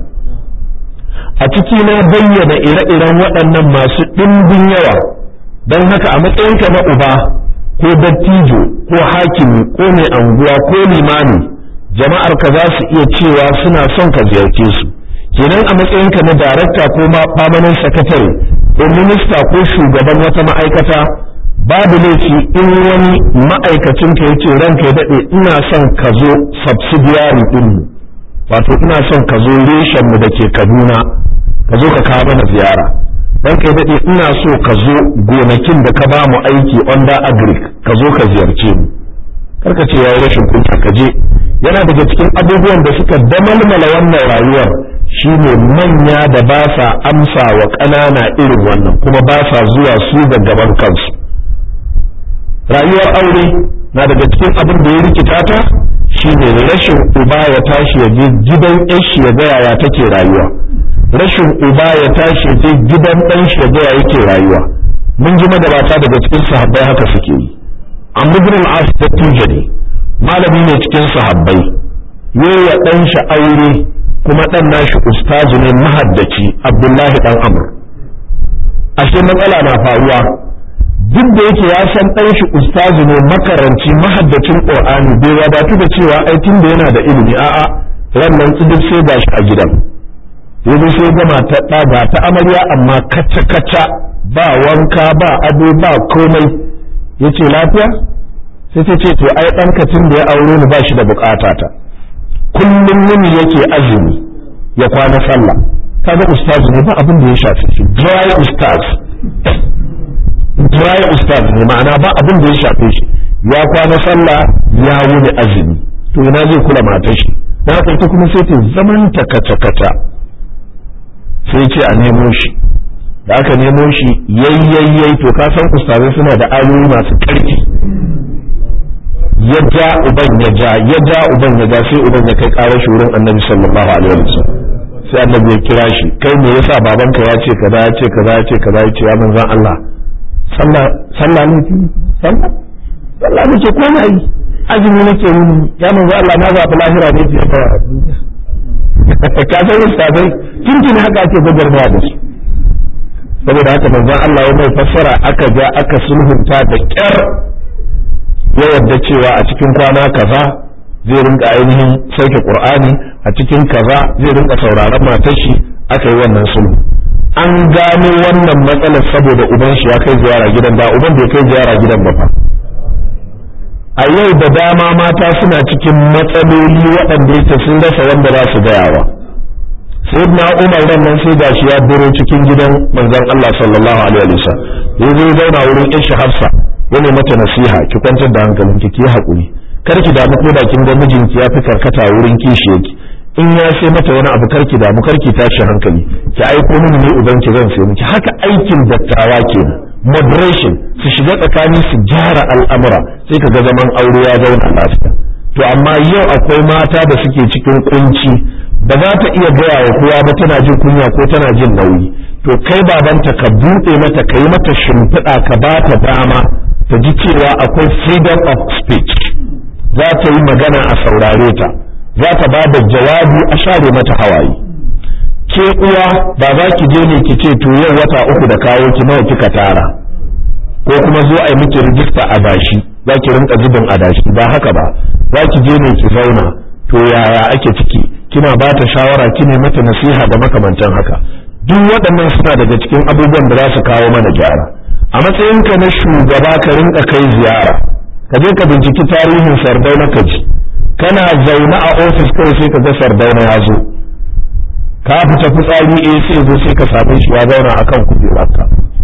a ciki na bayyana ire-iren waɗannan masu ɗimbin yawa don haka a matsayinka na uba ko dattijo ko hakimi ko mai anguwa ko limami jama'ar ka za su iya cewa suna son ka ziyarce su kenan a matsayinka na darakta ko ma permanent secretary ko minista ko shugaban wata ma'aikata babu laifi in wani ma'aikacin ka yace ranka ya daɗe ina son ka zo subsidiary din mu wato ina son ka zo reshen mu da ke Kaduna ka zo ka kawo mana ziyara ranka ya daɗe ina so ka zo gonakin da ka ba mu aiki under agric ka zo ka ziyarce mu karka ce ya yi rashin kunya ka je yana daga cikin abubuwan da suka damalmala wannan rayuwar shine manya da ba sa amsa wa ƙanana irin wannan kuma ba sa zuwa su ga gaban kansu rayuwar aure na daga cikin abin da ya rikita ta shine rashin uba ya tashi ya je gidan shi ya ga yaya take rayuwa rashin uba ya tashi ya je gidan ɗan shi ya ga yaya yake rayuwa mun ji magabata daga cikin sahabbai haka suke yi amma ibn al-as da tujani malami ne cikin sahabbai yayi ɗan shi aure kuma ɗan nashi ustazu ne mahaddaci abdullahi dan amr ashe matsala na faruwa duk da yake ya san ɗan shi ustazu ne makaranci mahaddacin qur'ani bai wadatu da cewa ai tun da yana da ilimi a'a wannan duk sai gashi a gidan yanzu sai gama ta ɗaga ta amarya amma kaca kaca ba wanka ba ado ba komai yace lafiya sai ta ce to ai ɗanka tun da ya aure ni ba shi da bukata ta kullum yini yake azumi ya kwana sallah kaga ustaz ne ba abin da ya shafe shi dry ustaz dry ustaz ne ma'ana ba abin da ya shafe shi ya kwana sallah ya wuni azumi to ina zai kula matar shi dan haka ita kuma sai ta zaman ta kata kata sai ce a nemo shi da aka nemo shi yayyayyai to ka san ustazai suna da ayoyi masu ƙarfi ya ja uban ya ja ya ja uban ya ja sai uban ya kai ƙarar shi wurin annabi sallallahu alaihi wasallam sai annabi ya kira shi kai me yasa babanka ya ce kaza ya ce kaza ya ce kaza ya ce ya manzon Allah sallah sallah ne ki sallah sallah nake ko na yi azumi nake yi ya manzon Allah na zaɓi lahira ne fiye da duniya ka san ustazai tuntun haka ake gwagwarmaya da su saboda haka manzon Allah ya mai fassara aka ja aka sulhunta da kyar ya yarda cewa a cikin kwana kaza zai rinka ainihin sauke qur'ani a cikin kaza zai rinka sauraron matar shi aka yi wannan sulhu an gano wannan matsalar saboda uban shi ya kai ziyara gidan ba uban bai kai ziyara gidan ba fa a yau da dama mata suna cikin matsaloli waɗanda yake sun rasa wanda za su gayawa sayyidina umar ran nan sai gashi ya biro cikin gidan manzon Allah sallallahu alaihi wasallam yanzu ya zauna wurin ishi hafsa yana mata nasiha ki kwantar da hankalinki ki haƙuri kar ki damu ko da kin ga mijinki ya fi karkata wurin kishi yake in ya sai mata wani abu karki damu karki tashi hankali ki aiko mini ne uban ki zan sai miki haka aikin dattawa kenan moderation su shiga tsakani su gyara al'amura sai ka ga zaman aure ya zauna lafiya to amma yau akwai mata da suke cikin kunci ba za ta iya gaya wa kowa ba tana jin kunya ko tana jin nauyi to kai babanta ka buɗe mata ka yi mata shimfiɗa ka ba ta dama ta ji cewa akwai freedom of speech za ta yi magana a saurare ta za ta ba da jawabi a share mata hawaye ke uwa ba za ki je ne ki ce to yau wata uku da kawo ki nawa kika tara ko kuma zo a yi miki rijista a dashi za ki rinka zubin a dashi ba haka ba za ki je ne ki zauna to yaya ake ciki kina ba ta shawara kine mata nasiha da makamantan haka duk waɗannan suna daga cikin abubuwan da za su kawo mana gyara a matsayinka na shugaba ka rinka kai ziyara ka je ka binciki tarihin sardauna ka ji kana zaune a ofis kawai sai ka ga sardauna ya zo ka fita fitsari eh sai zo sai ka same shi ya zauna akan kujerarka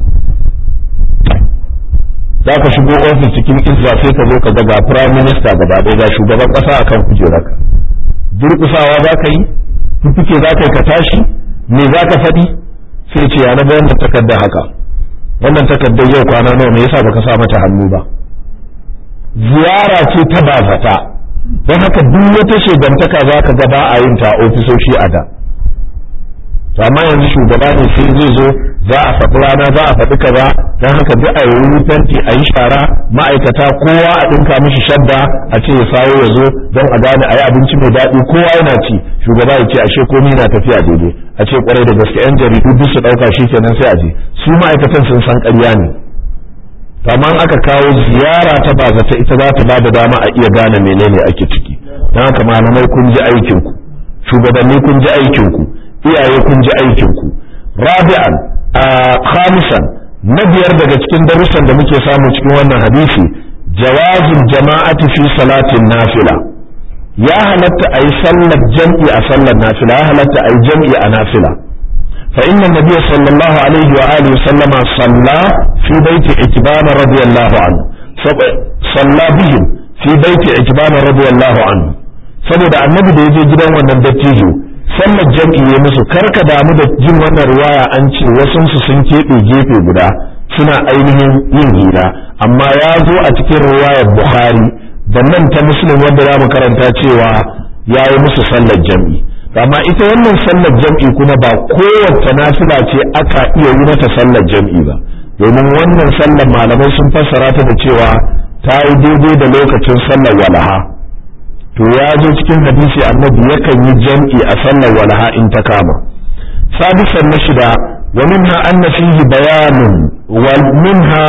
za ka shigo ofis cikin izza sai ka zo ka ga ga prime minister gaba ɗaya ga shugaban ƙasa akan kujerarka durƙusawa za ka yi fifike za ka yi ka tashi me za ka faɗi sai ce ya na bayan da takardar haka wannan takardar yau kwana nawa me yasa baka sa mata hannu ba ziyara ce ta bazata don haka duk wata shegantaka za ka ga ba a yin ta ofisoshi a da amma yanzu shugaba ne sai zai zo za a faɗi rana za a faɗi kaza don haka duk a yi fenti a yi shara ma'aikata kowa a ɗinka mishi shadda a ce ya sawo ya zo don a gane a yi abinci mai daɗi kowa yana ci shugaba ya ce ashe komai na tafiya daidai a ce kwarai da gaske yan jaridu duk su ɗauka shi kenan sai a je su ma'aikatan sun san ƙarya ne amma aka kawo ziyara ta bazata ita za ta ba da dama a iya gane menene ake ciki don haka malamai kun ji aikinku shugabanni kun ji aikinku iyaye kun ji aikinku rabi'an khamisan na biyar daga cikin darussan da muke samu cikin wannan hadisi jawazin jama'ati fi salatin nafila ya halatta a yi sallar jam'i a sallar nafila ya halatta a yi jam'i a nafila fa inna nabiyya sallallahu alaihi wa alihi wa sallama salla fi baiti itibana radiyallahu anhu salla bihim fi baiti ikban radiyallahu anhu saboda annabi da yaje gidan wannan dattijo sallar jam'i ya musu karka damu da jin wannan riwaya an ce wasu su sun keɓe gefe guda suna ainihin yin hira amma ya zo a cikin riwayar bukhari da nan ta muslim wanda za mu karanta cewa ya yi musu sallar jam'i amma ita wannan sallar jam'i kuma ba kowace nafila ce aka iya yi mata sallar jam'i ba domin wannan sallar malamai sun fassara ta da cewa ta yi daidai da lokacin sallar walaha to ya zo cikin hadisi annabi yakan yi jam'i a sallar walaha in ta kama sadisan na shida wa minha anna fihi bayanun wa minha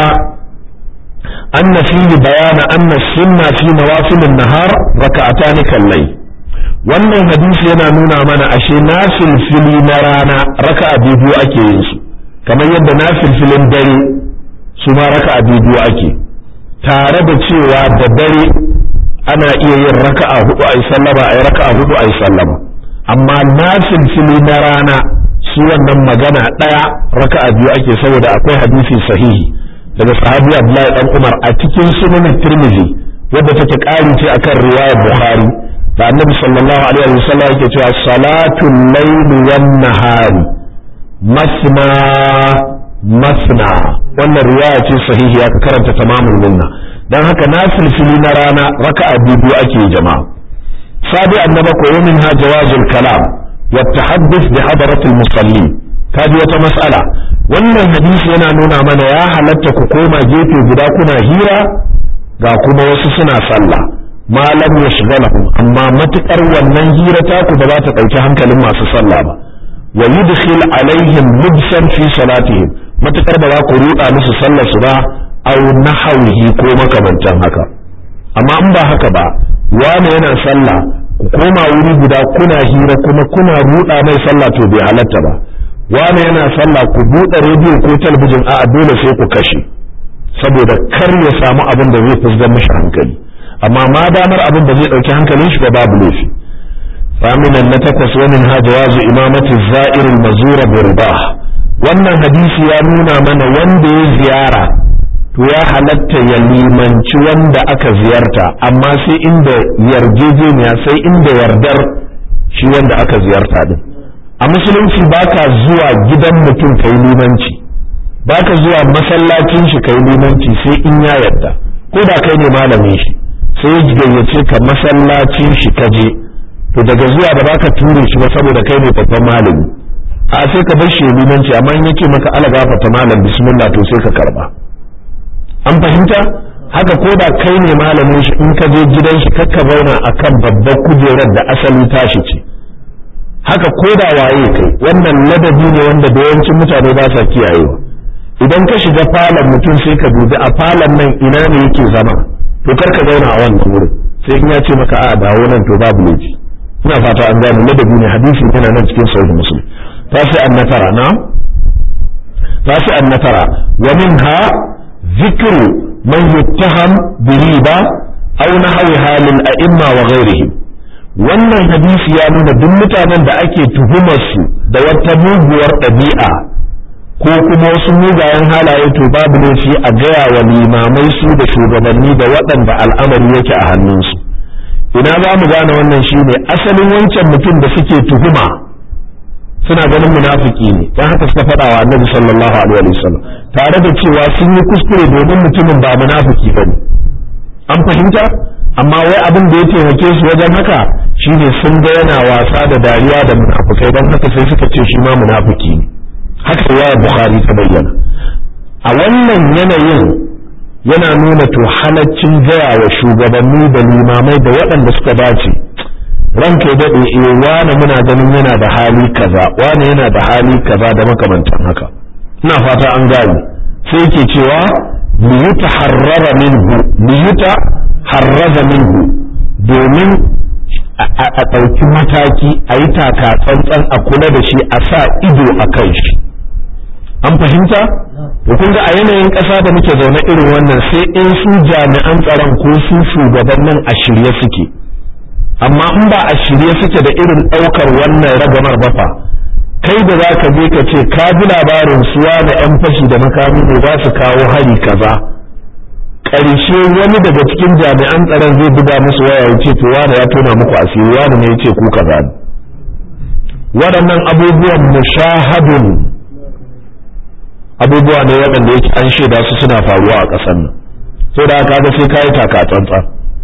anna fihi bayana anna sunna fi nawafil an-nahar raka'atan kallai wannan hadisi yana nuna mana ashe nafil fili na rana raka'a biyu ake yin su kamar yadda nafil filin dare su ma raka'a biyu ake tare da cewa da dare ana iya yin raka'a hudu ai sallama ai raka'a hudu ai sallama amma nafil fili na rana su wannan magana daya raka'a biyu ake saboda akwai hadisi sahihi daga sahabi Abdullahi dan Umar a cikin sunan Tirmidhi wadda take ƙari ce akan riwayar Bukhari da Annabi sallallahu alaihi wasallam yake cewa salatul layli wan nahari masna masna wannan riwaya ce sahihiya ka karanta tamamul minna dan haka nafilfili na rana raka'a biyu ake jama'a sabi annaba ko min ha jawazul kalam wa tahadduth bi hadaratil musalli kaji wata mas'ala wannan hadisi yana nuna mana ya halatta ku koma gefe guda kuna hira ga kuma wasu suna sallah malam ya shigalahum amma matukar wannan hira taku ba za ta ɗauki hankalin masu sallah ba wa yudkhil alaihim mubsan fi salatihim matukar ba za ku ruɗa musu sallar su ba aw nahawihi ko makamantan haka amma in ba haka ba wani yana sallah ku koma wuri guda kuna hira kuma kuna ruɗa mai sallah to bai halatta ba wani yana sallah ku buɗe rediyo ko talabijin a dole sai ku kashe saboda kar ya samu abin da zai fusgar mishi hankali amma ma damar abin da zai ɗauki hankalin shi ba babu laifi ثامنا نتقص ومنها جواز إمامة الزائر المزور برباه wannan hadisi ya nuna mana wanda ya ziyara to ya halatta ya limanci wanda aka ziyarta amma sai inda yarjejeniya sai inda yardar shi wanda aka ziyarta din a musulunci baka zuwa gidan mutum kai limanci baka zuwa masallacin shi kai limanci sai in ya yarda ko da kai ne malamin shi sai ya gayyace ka masallacin shi ka je to daga zuwa da baka ture shi ba saboda kai ne babban malami a sai ka bar shi limanci amma in yake maka ala gafarta malam bismillah to sai ka karba an fahimta haka ko da kai ne malamin shi in ka je gidan shi kakka zauna akan babbar kujerar da asali tashi ce haka ko da waye kai wannan ladabi ne wanda da yawancin mutane ba sa kiyayewa idan ka shiga falon mutum sai ka dubi a falon nan ina ne yake zama to kar ka zauna a wannan wurin sai in ya ce maka a dawo nan to babu laifi ina fata an gane ladabi ne hadisi yana nan cikin sahih muslim tasi an natara na tasi an natara wa minha zikru man yuttaham bi riba aw nahwiha lil a'imma wa ghayrihim wannan hadisi ya nuna duk mutanen da ake tuhumar su da wata muguwar ɗabi'a ko kuma wasu mugayen halaye to babu laifi a gaya wa limamai su da shugabanni da waɗanda al'amari yake a hannunsu ina za mu gane wannan shine asalin wancan mutum da suke tuhuma suna ganin munafiki ne dan haka suka faɗa wa annabi sallallahu alaihi wasallam tare da cewa sun yi kuskure domin mutumin ba munafiki bane an fahimta amma wai abin da ya taimake su wajen haka shine sun ga yana wasa da dariya da munafukai dan haka sai suka ce shi ma munafiki ne haka riwayar bukhari ta bayyana a wannan yanayin yana nuna to halaccin gaya wa shugabanni da limamai da waɗanda suka dace ranka ya daɗe eh wane muna ganin yana da hali kaza wane yana da hali kaza da makamantan haka ina fata an gane sai yake cewa liyuta harrara minhu liyuta harraza minhu domin a ɗauki mataki a yi taka tsantsan a kula da shi a sa ido a kan shi an fahimta to kun ga a yanayin ƙasa da muke zaune irin wannan sai in su jami'an tsaron ko su shugabannin a shirye suke amma in ba a shirye suke da irin ɗaukar wannan ragamar bafa kai da za ka je ka ce ka ji labarin suwa da 'yan fashi da makami ne za su kawo hari kaza ƙarshe wani daga cikin jami'an tsaron zai buga musu waya ya ce to wani ya tona muku asiri wani ne ya ce ku kaza ne waɗannan abubuwan mushahadun abubuwa ne waɗanda yake an shaida su suna faruwa a ƙasar nan sai da aka ga sai kayi taka tsantsan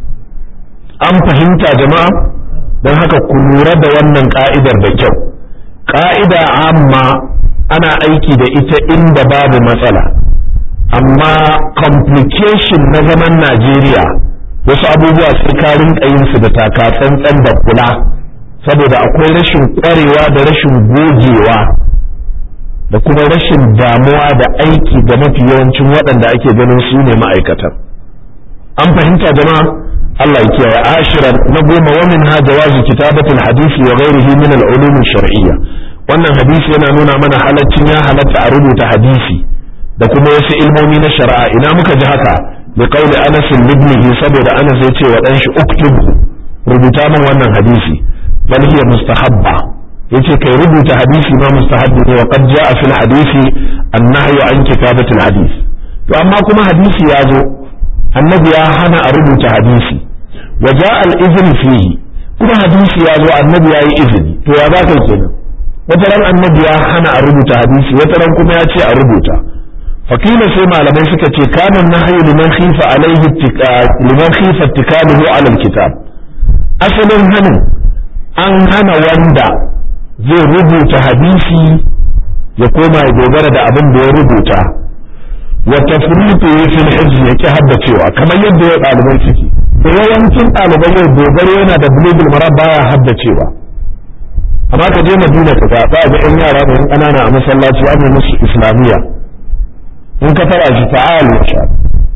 an fahimta jama'a don haka ku lura da wannan ka'idar da kyau ka'ida amma ana aiki da ita inda babu matsala amma complication na zaman Najeriya wasu abubuwa sai ka rinka yin su da taka tsantsan da kula saboda akwai rashin kwarewa da rashin gogewa da kuma rashin damuwa da aiki ga mafi yawancin waɗanda ake ganin su ne ma'aikatan an fahimta jama'a Allah ya kiyaye ashiran na goma wa min ha jawazu kitabatul hadisi wa ghairihi min al-ulum shar'iyya wannan hadisi yana nuna mana halaccin ya halatta a rubuta hadisi da kuma wasu ilmomi na shari'a ina muka ji haka bi qauli Anas ibn saboda Anas ya ce wa dan shi uktub rubuta min wannan hadisi bal hiya mustahabba yace kai rubuta hadisi ma mustahabbi ne wa qad jaa fil hadisi an-nahyu an kitabatil hadis to amma kuma hadisi ya zo annabi ya hana a rubuta hadisi wa jaa al-izn fihi kuma hadisi ya zo annabi ya yi izini to ya zaka kenan wata ran annabi ya hana a rubuta hadisi wata ran kuma ya ce a rubuta fakila sai malamai suka ce kana nahyu liman khifa alaihi liman khifa ittikaluhu ala al-kitab asalin hanin an hana wanda zai rubuta hadisi ya koma ya dogara da abin da ya rubuta wa tafriqu fil hizb yake haddacewa kamar yadda ya ɗalibai suke da yawancin ɗalibai yau dogaro yana da bulugul mara baya haddacewa amma ka je madina ka ga ga yan yara da yan ƙanana a masallaci an musu islamiyya in ka tara shi ta'al ya sha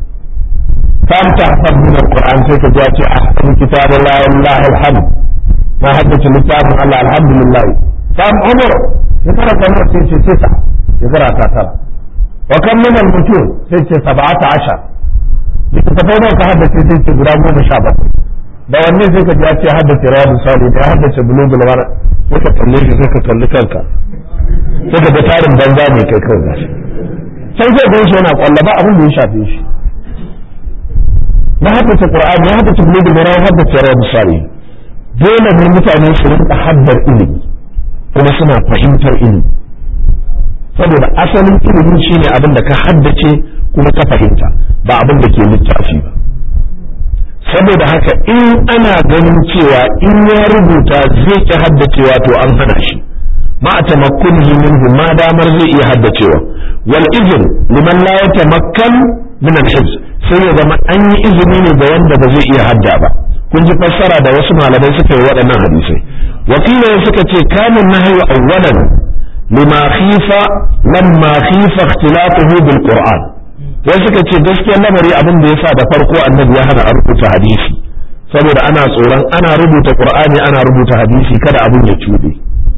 kam tahfaz min alquran sai ka ji a ahsan kitabullahi wallahi alhamd na haddace littafin Allah alhamdulillah kam umar ya tara kamar sai ce tisa ya zara ta tara wa kam min al-mutur sai ce sab'ata ashar littattafai nawa ka haddace sai ce guda goma sha bakwai da wanne sai ka ji ya ce haddace rawadu sali da ya haddace bulugul mara sai ka kalle shi sai ka kalli kanka sai ka ga tarin banza ne kai kawai gashi sai zai gan shi yana kwalla ba abin da ya shafe shi na haddace qur'ani ya haddace bulugul mara ya haddace rawadu sali dole ne mutane su rinka haddar ilimi kuma suna fahimtar ilimi saboda asalin ilimi shine abin da ka haddace kuma ka fahimta ba abin da ke littafi ba saboda haka in ana ganin cewa in ya rubuta zai ki haddacewa to an hana shi ma a tamakkunihi minhu ma damar zai iya haddacewa wal izin liman la yatamakkan min al sai ya zama an yi izini ne ga wanda ba zai iya hadda ba kun ji fassara da wasu malamai suka yi waɗannan hadisai wakilai suka ce kamun nahyu awwalan lima khifa lamma khifa ikhtilafuhu bil qur'an wai suka ce gaskiyar lamari abin da yasa da farko annabi ya hana a rubuta hadisi saboda ana tsoron ana rubuta qur'ani ana rubuta hadisi kada abin ya cuɗe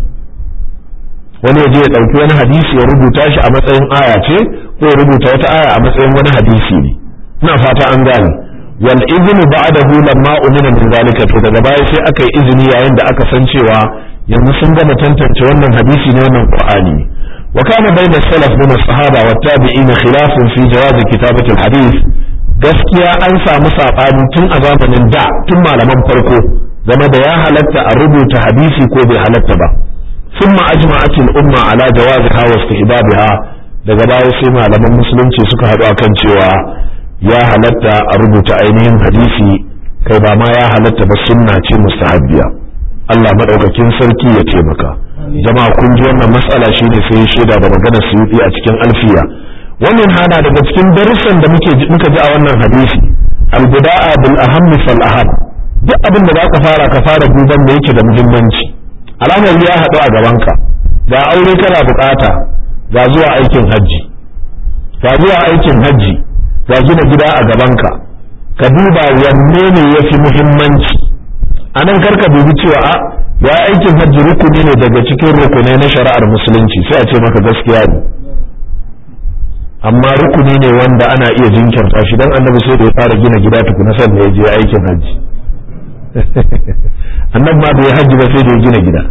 wani ya je ya ɗauki wani hadisi ya rubuta shi a matsayin aya ce ko ya rubuta wata aya a matsayin wani hadisi ne ina fata an gane wal iznu ba'dahu lamma umina min zalika to daga baya sai aka yi izini yayin da aka san cewa yanzu sun gama tantance wannan hadisi ne wannan qur'ani ne wa kana bayna salaf min as-sahaba wa tabi'in khilafun fi jawaz kitabati al-hadith gaskiya an samu sabani tun a zamanin da tun malaman farko game da ya halatta a rubuta hadisi ko bai halatta ba thumma ajma'at al-umma ala jawaziha wa istihbabiha daga baya sai malaman musulunci suka haɗu akan cewa ya halatta a rubuta ainihin hadisi kai ba ma ya halatta ba sunna ce mustahabbiya Allah madaukakin sarki ya taimaka jama'a kun ji wannan mas'ala shine sai shaida da maganar suyuti a cikin alfiya wannan hana daga cikin darussan da muke muka ji a wannan hadisi al-bida'a bil ahammi fal aham duk abin da zaka fara ka fara duban da yake da muhimmanci alamar ya haɗu a gabanka ga aure kana bukata ga zuwa aikin hajji ga zuwa aikin hajji ga gina gida a gabanka ka duba wanne ne ya fi muhimmanci a nan karka dubi cewa a ya aikin hajji rukuni ne daga cikin rukunai na shari'ar musulunci sai a ce maka gaskiya ne amma rukuni ne wanda ana iya jinkirta shi dan annabi sai da ya fara gina gida tukuna sannan ya je aikin hajji annabi ma bai hajji ba sai da ya gina gida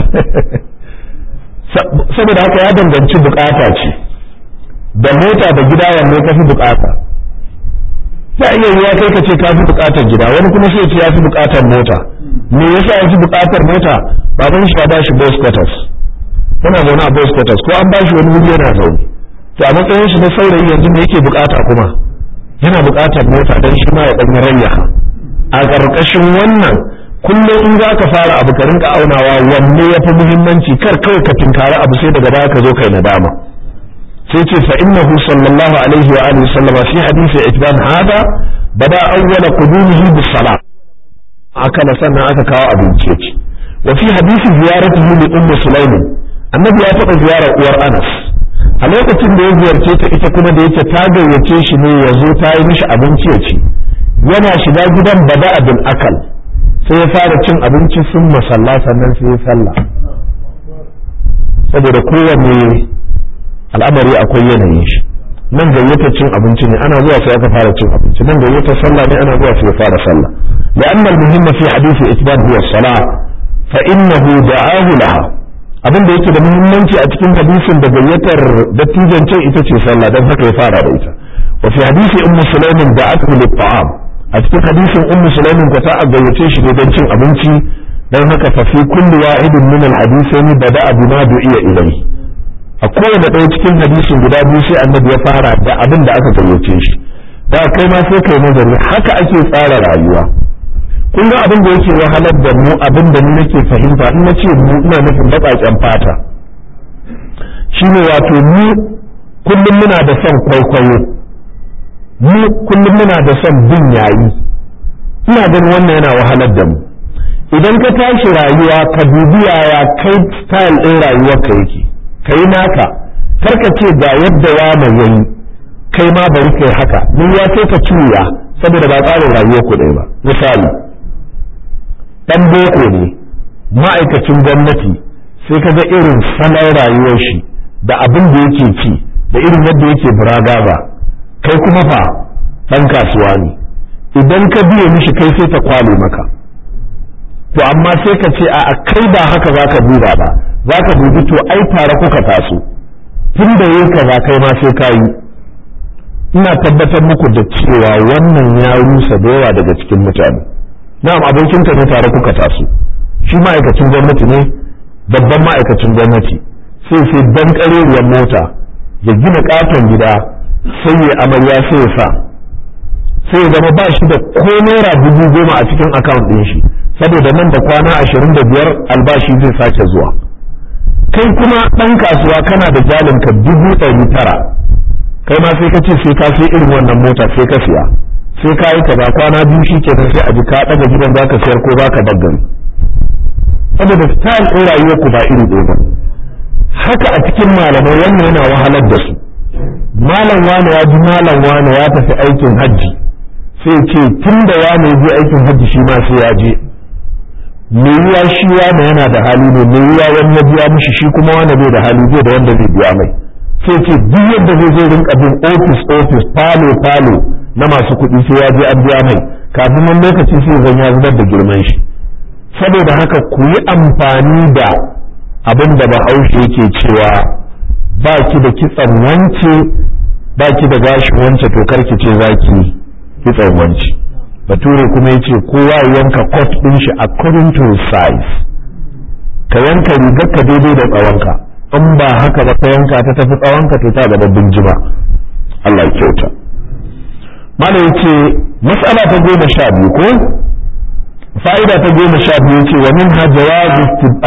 saboda haka ya danganci bukata ce da mota da gida wanne ka fi bukata ta iya yiwa kai ka ce ka fi buƙatar gida wani kuma sai ce ya fi buƙatar mota me yasa ya fi buƙatar mota baban shi ya ba shi boss quarters yana zaune a boss quarters ko an ba shi wani wuri yana zaune to a matsayin shi na saurayi yanzu me yake buƙata kuma yana buƙatar mota don shi ma ya ɗan rayyaha a ƙarƙashin wannan kullum in za ka fara abu ka rinka aunawa wanne ya fi muhimmanci kar kawai ka tinkari abu sai daga baya ka zo kai nadama sai ce fa innahu sallallahu alaihi wa alihi sallama fi hadisi itban hada bada awwala qudumihi bis salat akala sannan aka kawo abinci ya ci wa fi hadisi ziyaratihi li ummu sulaimin annabi ya taɓa ziyarar uwar anas a lokacin da ya ziyarce ta ita kuma da yake ta gayyace shi ne ya zo ta yi mishi abinci ya ci yana shiga gidan bada abin akal sai ya fara cin abinci sun masalla sannan sai ya sallah saboda kowanne al'amari akwai yanayin shi nan gayyata cin abinci ne ana zuwa sai aka fara cin abinci nan gayyata sallah ne ana zuwa sai ya fara sallah لأن المهم في حديث إثبات هو الصلاة فإنه دعاه لها abin da yake da muhimmanci a cikin hadisin da gayyatar dattijan ce ita ce sallah don haka ya fara da ita wa fi hadisi ummu sulaimin da aka lit ta'am a cikin hadisin ummu sulaimin ko ta gayyace shi ne don cin abinci don haka fa fi kulli wahidin min al hadisain bada'a bima du'iya ilayhi a kowane ɗaya cikin hadisin guda biyu sai annabi ya fara da abin da aka gayyace shi da kai ma sai kai nazari haka ake tsara rayuwa kun ga abin da yake wahalar da mu abin da ni nake fahimta in na ce mu ina nufin baƙaƙen fata shine wato mu kullum muna da son kwaikwayo mu kullum muna da son bin yayi ina ganin wannan yana wahalar da mu idan ka tashi rayuwa ka dubi yaya kai style ɗin rayuwarka yake ka yi naka karka ce ga yadda wane yayi kai ma bari kai haka mun ya sai ka cuya saboda ba tsarin rayuwar ku ɗaya ba misali dan boko ne ma'aikacin gwamnati sai ka ga irin salon rayuwar shi da abin da yake ci da irin yadda yake buragaza kai kuma fa dan kasuwa ne idan ka biye mishi kai sai ta kwale maka to amma sai ka ce a kai ba haka za ka duba ba za ka dubi to ai tare kuka taso tun da yi kaza kai ma sai ka yi ina tabbatar muku da cewa wannan ya rusa da yawa daga cikin mutane na'am abokinka ne tare kuka taso shi ma'aikacin gwamnati ne babban ma'aikacin gwamnati sai sai dan kareriyar mota ya gina katon gida sai ya amarya sai ya sa sai ya zama ba shi da ko naira dubu goma a cikin akawun ɗin shi saboda nan da kwana ashirin da biyar albashi zai sake zuwa kai kuma ɗan kasuwa kana da jalinka dubu ɗari tara kai ma sai ka ce sai ka sai irin wannan mota sai ka siya sai ka yi kaza kwana biyu shi kenan sai a ji ka ɗaga gidan za ka siyar ko za ka daggari saboda style ɗin rayuwar ku ba iri ɗaya ba haka a cikin malamai wannan yana wahalar da su malam wane ya ji malam wane ya tafi aikin hajji sai ce tun da wane ya je aikin hajji shi ma sai ya je me yiwa shi wane yana da hali ne me yiwa wani ya biya mishi shi kuma wane bai da hali zai da wanda zai biya mai sai ce duk yadda zai zai rinka bin ofis ofis falo falo na masu kuɗi sai ya je an biya mai kafin wani lokaci sai zan ya zubar da girman shi saboda haka ku yi amfani da abin da bahaushe yake cewa ba ki da kitsan wance ba ki da gashin wance to karki ce za ki kitsan wance bature kuma ya ce kowa ya yanka coat ɗin shi according to his size ka yanka rigar ka daidai da tsawonka in ba haka ba ka yanka ta tafi tsawonka to ta gaba binjima Allah ya kyauta mana ya ce mas'ala ta goma sha biyu ko fa'ida ta goma sha biyu ce wa min ha jawazu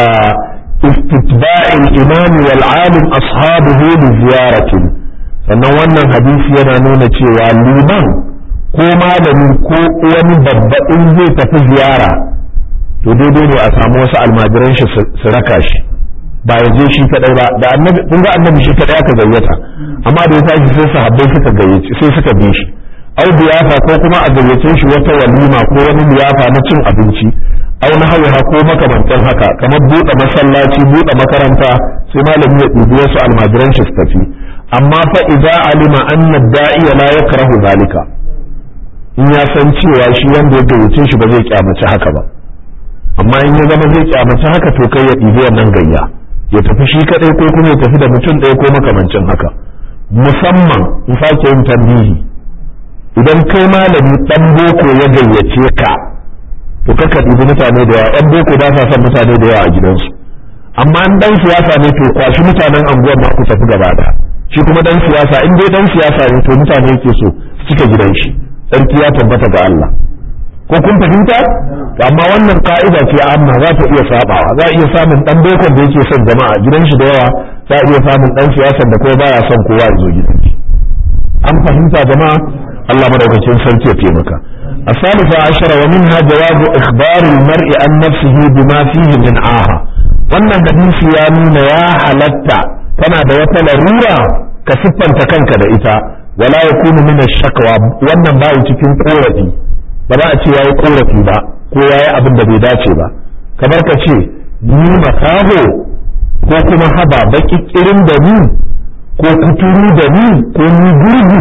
استتباع الإمام والعالم أصحابه لزيارة sannan wannan hadisi yana nuna cewa liman ko malami ko wani babba in zai tafi ziyara to daidai ne a samu wasu almajiran shi su raka shi ba ya je shi kadai ba da annabi kun ga annabi shi kadai aka gayyata amma da ya tashi sai sahabbai suka gayyace sai suka bi shi au liyafa ko kuma a gayyace shi wata walima ko wani liyafa na cin abinci au na hawa ko makamantan haka kamar buɗe masallaci buɗe makaranta sai malami ya ɗibi wasu almajiran shi su tafi amma fa idza alima anna da'iya la yakrahu zalika in ya san cewa shi wanda ya gayyace shi ba zai kyamaci haka ba amma in ya zama zai kyamaci haka to kai ya ɗibi wannan gayya ya tafi shi kadai ko kuma ya tafi da mutum ɗaya ko makamancin haka musamman in sake yin tambihi idan kai malami dan boko ya gayyace ka to kaka dubi mutane da yawa yan boko ba sa son mutane da yawa a gidansu amma an dan siyasa ne to kwashi mutanen anguwar ma ku tafi gaba da shi kuma dan siyasa in dai dan siyasa ne to mutane yake so su cika gidan shi sarki ya tabbata ga Allah ko kun fahimta amma wannan ka'ida ce amma za ta iya sabawa za a iya samun dan bokon da yake son jama'a gidan shi da yawa za a iya samun dan siyasan da kuma baya son kowa ya zo gidan shi an fahimta jama'a Allah madaukakin sarki ya taimaka الثالثة عشر ومنها جواز إخبار المرء عن نفسه بما فيه من آها wannan hadisi ya nuna ya halatta kana da wata larura ka siffanta kanka da ita wala yakunu min ash-shakwa wannan bai cikin korafi ba za a ce yayi korafi ba ko yayi abin da bai dace ba kamar ka ce ni makaho ko kuma haba baki kirin da ni ko kuturu da ni ko ni gurgu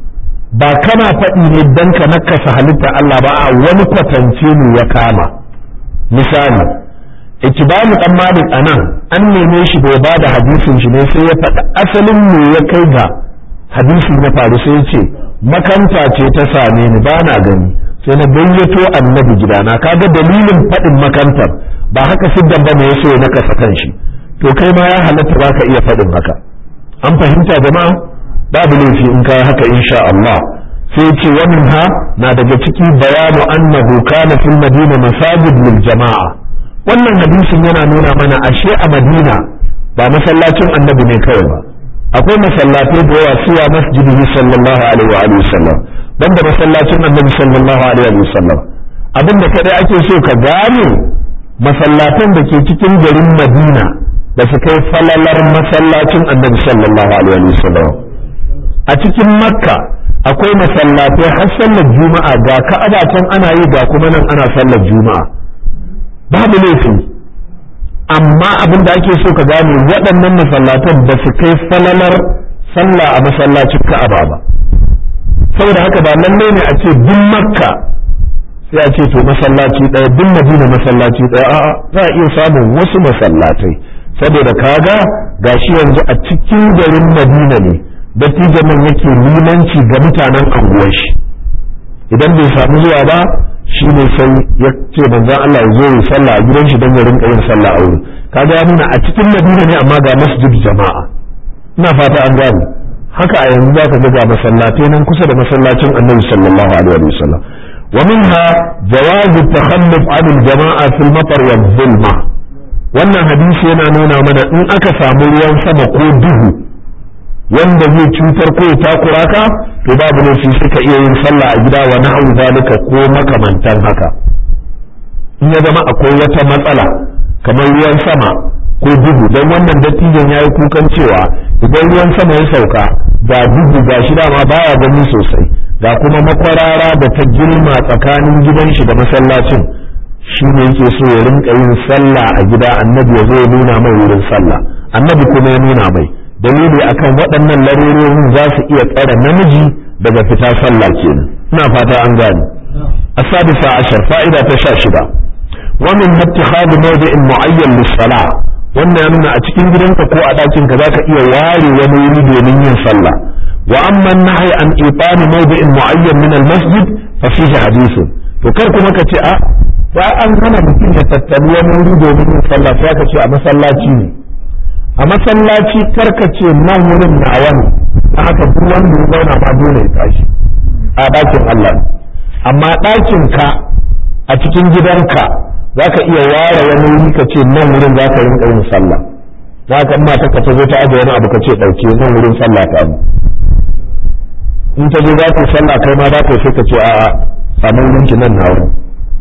ba kana faɗi ne dan ka nakasa halitta Allah ba a wani kwatance ne ya kama misali ikibamu dan malik anan an neme shi bai ba da hadisin shi ne sai ya faɗi asalin me ya kai ga hadisi na faru sai ya ce makanta ce ta same ni ba na gani sai na gayyato annabi gidana kaga dalilin faɗin makantar ba haka siddan ba ne ya so ya nakasa kan shi to kai ma ya halatta ba ka iya faɗin haka an fahimta jama'a babu laifi in kai haka insha Allah sai ce wannan ha na daga ciki bayanu annahu kana fil madina masajid lil jama'a wannan hadisin yana nuna mana ashe a madina ba masallacin annabi ne kawai ba akwai masallatai da yawa suwa masjidihi sallallahu alaihi wa alihi wasallam banda masallacin annabi sallallahu alaihi wa sallam abinda kadai ake so ka gane masallatan da ke cikin garin madina da su kai falalar masallacin annabi sallallahu alaihi wa sallam a cikin makka akwai masallatai har sallar juma'a ga ka'aba can ana yi ga kuma nan ana sallar juma'a babu laifi amma abin da ake so ka gane waɗannan masallatan ba su kai falalar sallah a masallacin ka'aba ba saboda haka ba lalle ne a ce duk makka sai a ce to masallaci ɗaya duk madina masallaci ɗaya a'a za a iya samun wasu masallatai saboda kaga gashi yanzu a cikin garin madina ne dattijan nan yake limanci ga mutanen anguwar shi idan bai samu zuwa ba shi ne sai ya ce manzon Allah ya zo ya sallah a gidan shi don ya rinka yin sallah a wurin kaga ya nuna a cikin madina ne amma ga masjid jama'a ina fata an gane haka a yanzu zaka ga ga masallatai nan kusa da masallacin annabi sallallahu alaihi wa sallam wa minha jawaz at-takhalluf 'an al-jama'a fil matar wa dhulma wannan hadisi yana nuna mana in aka samu ruwan sama ko duhu wanda zai cutar ko ya takura ka to babu laifi suka iya yin sallah a gida wa na'u zalika ko makamantan haka in ya zama akwai wata matsala kamar ruwan sama ko duhu don wannan dattijan ya yi kukan cewa idan ruwan sama ya sauka ga duhu ga shi dama baya gani sosai ga kuma makwarara da ta girma tsakanin gidan shi da masallacin shi ne yake so ya rinka yin sallah a gida annabi ya zo ya nuna mai wurin sallah annabi kuma ya nuna mai dalili akan waɗannan larurorin za su iya tsare namiji daga fita sallah kenan ina fata an gane asadisa ashar fa'ida ta sha shida wa min ittikhadu mawdi'in mu'ayyan lis-salah wannan ya nuna a cikin gidanka ko a ɗakin ka zaka iya ware wani wuri domin yin sallah wa amma nahy an itani mawdi'in mu'ayyan min al-masjid fa fihi hadithun to kar kuma ka ce a ba an hana mutum ya tattali wani wuri domin yin sallah sai ka ce a masallaci ne a masallaci karkace nan wurin na wani na haka duk wanda ya zauna ma dole ya tashi a ɗakin Allah amma ɗakin ka a cikin gidanka za ka iya ware wani wuri ka ce nan wurin za ka rinka yin sallah za ka mata ka ta zo ta aje wani abu ka ce ɗauke nan wurin sallah ta abu in ta zo za ka sallah kai ma za ka sai ka ce a samu wurinki nan na wurin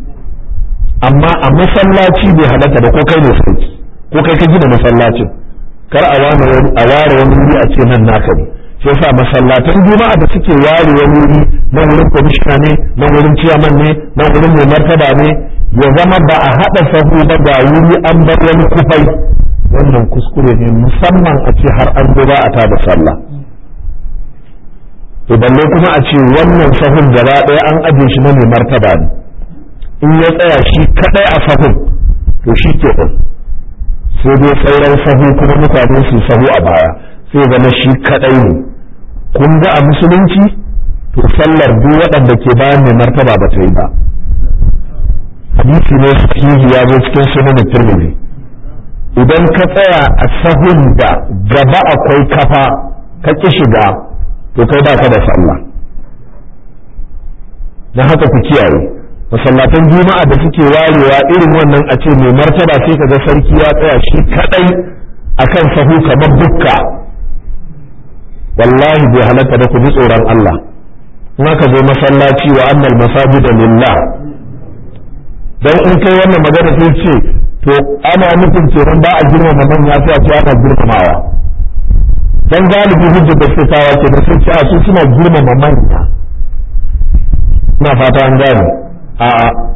amma a masallaci bai halatta da ko kai ne sauki ko kai ka gina masallacin kar a ware wani wuri a ce nan naka ne sai sa masallatan juma'a da suke ware wani wuri nan wurin kwamishina ne nan wurin ciyaman ne nan wurin mai martaba ne ya zama ba a haɗa sahu ba ga wuri an bar wani kufai wannan kuskure ne musamman a ce har an zo ba a tada sallah to balle kuma a ce wannan sahun gaba ɗaya an ajiye shi na mai martaba ne in ya tsaya shi kaɗai a sahun to shi ke sai dai sauran sahu kuma mutane su sahu a baya sai zama shi kadai ne kun ga a musulunci to to sallar duk waɗanda ke bayan mai martaba ba ta yi ba hadisi ne sahihi ya zo cikin sunan tirmidhi idan ka tsaya a sahun da gaba akwai kafa ka ki shiga to kai ba ka da sallah na haka ku kiyaye masallatan juma'a da suke warewa irin wannan a ce mai martaba sai ka ga sarki ya tsaya shi kadai akan sahu kamar bukka wallahi bai halatta da ku ji tsoron Allah in aka zo masallaci wa annal masajida lillah dan in kai wannan magana sai ce to ana nufin kenan ba a girmama manya sai a ce ana girmamawa dan galibi hujja da suke kawo ke da sun ce a su suna girmama manya ina fata an gane a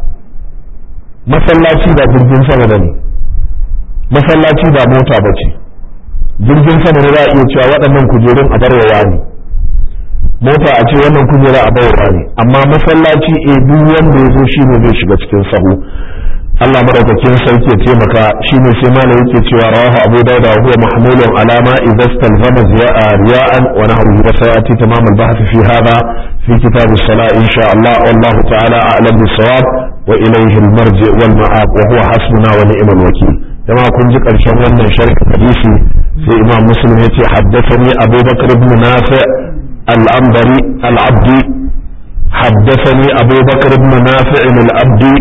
masallaci ba jirgin sama bane masallaci ba mota ba ce jirgin sama ne za a iya cewa waɗannan kujerun a barwa ne mota a ce wannan kujera a barwa ne amma masallaci e duk wanda ya zo shine zai shiga cikin sahu Allah madaukakin sarki ya taimaka shine sai malam yake cewa rawahu Abu Dawud wa huwa mahmulun ala ma idza istalzama riya'an wa nahruhu wa sayati tamam al-bahth fi hadha fi kitab as-salah insha Allah wallahu ta'ala a'lam bis-sawab wa ilayhi al-marji wal ma'ab wa huwa hasbuna wa ni'mal wakeel jama'a kun ji karshen wannan sharhin hadisi sai Imam Muslim yace haddathani Abu Bakr ibn Nafi' al-Anbari al-Abdi حدثني أبو بكر بن نافع الأبدي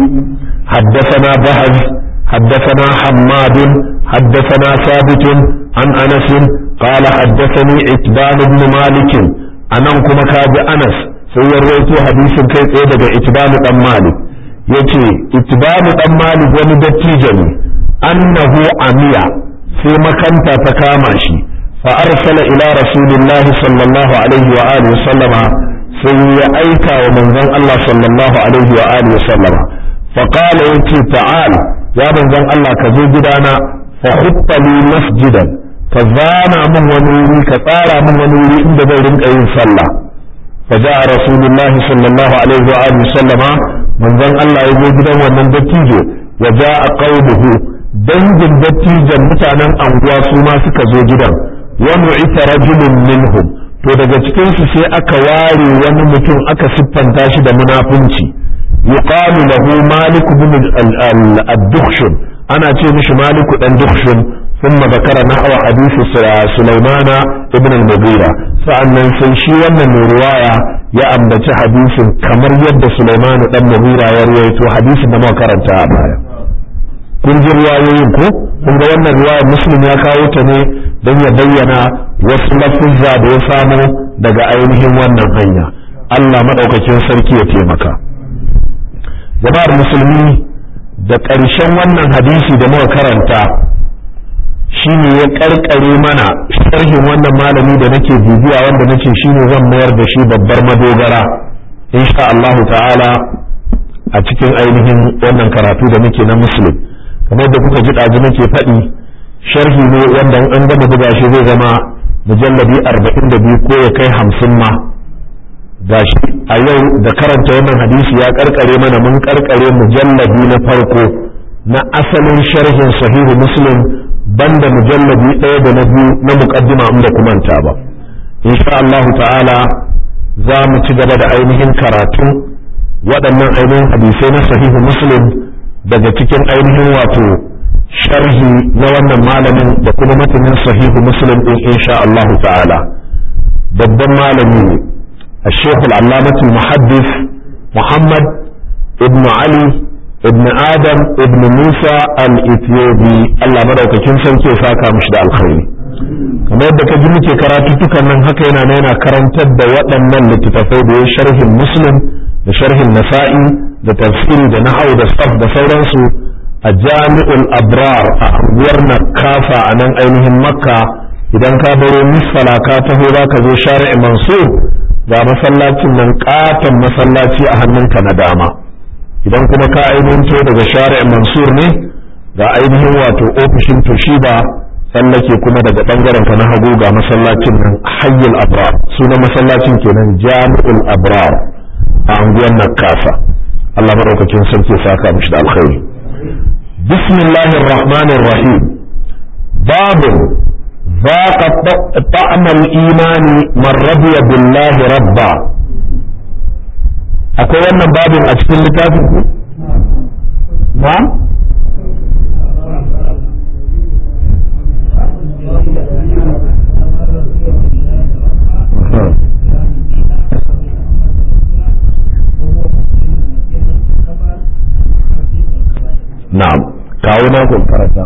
حدثنا بهز حدثنا حماد حدثنا ثابت عن أنس قال حدثني عتبان بن مالك أنا كما كاد أنس سيرويت حديث كيف إيه عتبان بن مالك يتي عتبان بن مالك ومدتيجني أنه عميا في مكان تكاماشي فأرسل إلى رسول الله صلى الله عليه وآله وسلم sai ya aika wa manzon Allah sallallahu alaihi wa alihi sallama fa qala yace ta'al ya manzon Allah ka zo gidana fa hutta li masjidan ka zana min wani wuri ka tsara min wani wuri inda zan rinka yin sallah fa ja'a rasulullahi sallallahu alaihi wa alihi sallama manzon Allah ya zo gidan wannan dattijo wa ja'a qaumuhu dangin dattijan mutanen anguwa su ma suka zo gidan wa nu'ita rajulun minhum to daga cikinsu sai aka ware wani mutum aka siffanta shi da munafunci yuqalu lahu malik ibn al-dukhshun ana ce mishi malik dan dukhshun thumma zakara nahwa hadith sulaiman ibn al-mughira sa'annan sai shi wannan mai riwaya ya ambaci hadisin kamar yadda sulaiman dan mughira ya rawaito hadisin da muka karanta a baya kun ji riwayoyin ko kun ga wannan riwayar muslim ya kawo ta ne don ya bayyana wasu lafuzza da ya samu daga ainihin wannan hanya Allah maɗaukakin sarki ya taimaka jama'ar musulmi da ƙarshen wannan hadisi da muka karanta shine ya ƙarƙare mana sharhin wannan malami da nake bibiya wanda nace shine zan mayar da shi babbar madogara insha Allah ta'ala a cikin ainihin wannan karatu da muke na muslim kamar da kuka ji ɗazu nake faɗi sharhi ne wanda an gama buga shi zai zama mujalladi arba'in da biyu ko ya kai hamsin ma gashi a yau da karanta wannan hadisi ya karkare mana mun karkare mujalladi na farko na asalin sharhin sahihu muslim banda mujalladi ɗaya da na biyu na muqaddima inda kumanta ba insha Allah ta'ala za mu ci gaba da ainihin karatun waɗannan ainihin hadisai na sahihu muslim daga cikin ainihin wato sharhi na wannan malamin da kuma matanin sahihu muslim din insha Allah ta'ala babban malami ne الشيخ العلامة المحدث محمد ابن علي ابن آدم ابن موسى الإثيوبي الله مدعوك كن سنكي ساكا مشد الخير kamar yadda ka ji muke karatu tukan nan haka yana na yana karantar da waɗannan littattafai da ya sharhin muslim da sharhin nasa'i da tafsiri da nahau da saf da sauransu a jami'ul abrar a anguwar nakafa a nan ainihin makka idan ka baro misfala ka taho za ka zo shari'i mansur ga masallacin nan katon masallaci a hannunka na dama idan kuma ka ainihin to daga shari'i mansur ne ga ainihin wato ofishin toshiba tsallake kuma daga bangaren ka na hagu ga masallacin nan hayyul abrar sunan masallacin kenan jami'ul abrar a anguwar nakafa Allah madaukakin sarki saka mishi da alkhairi بسم الله الرحمن الرحيم باب ذاق طعم الإيمان من رضي بالله ربا akwai wannan babin a cikin littafin ku na na'am kawo na ku karanta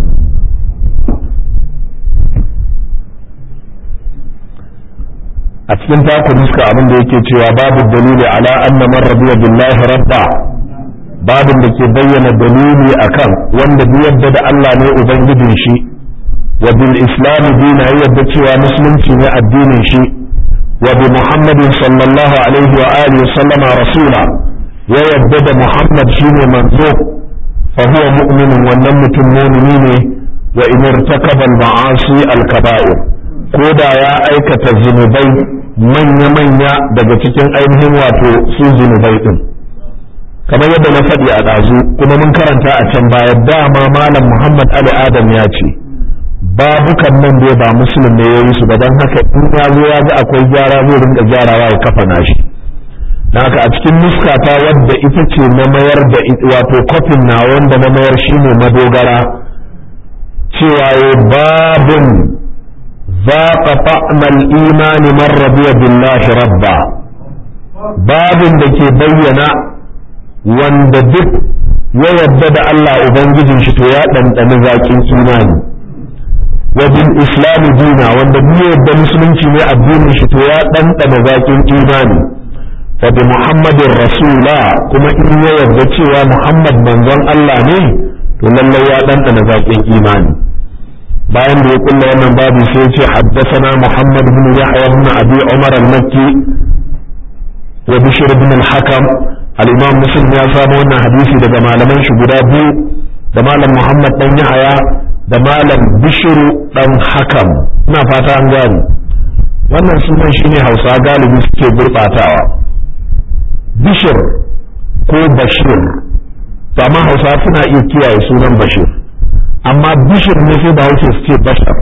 a cikin taku nuska abin da yake cewa babu dalili ala anna man radiya billahi rabba babin da ke bayyana dalili akan wanda duk yadda da Allah ne ubangijin shi wa bil islam dina yadda cewa musulunci ne addinin shi wa bi muhammadin sallallahu alaihi wa alihi sallama rasula ya yadda da muhammad shine manzo fa huwa mu'minun wannan mutum mu'mini ne wa in irtakaba al ma'asi al kaba'ir ko da ya aikata zunubai manya-manya daga cikin ainihin wato su zunubai din kamar yadda na faɗi a ɗazu kuma mun karanta a can baya dama malam muhammad ali adam ya ce babukan nan dai ba musulun ne ya yi su ba don haka in ya zo ya ga akwai gyara zai rinka gyarawa ya kafa nashi na haka a cikin nuskata wadda ita ce na mayar da wato kofin na wanda na mayar shine madogara cewa ya babin ذاق طعم الإيمان من رضي بالله ربا باب دكي بينا wanda duk ya yadda da Allah Ubangijin shi to ya ɗanɗani zaƙin imani wa bil islami dina wanda duk ya yadda musulunci ne addinin shi to ya ɗanɗana zaƙin imani wa bi muhammadin rasula kuma in ya yadda cewa muhammad manzon Allah ne to lallai ya ɗanɗana zaƙin imani bayan da ya kulla wannan babu sai ce haddasana Muhammad bin Yahya bin Abi Umar al-Makki wa Bishr bin al-Hakam al-Imam Muslim ya samu wannan hadisi daga malaman shi guda biyu da malam Muhammad dan Yahya da malam Bishr dan Hakam ina fata an gane wannan sunan shine Hausa galibi suke gurbatawa Bishr ko Bashir to amma Hausa suna iya kiyaye sunan Bashir amma bishir ne sai ba wuce su ce bashar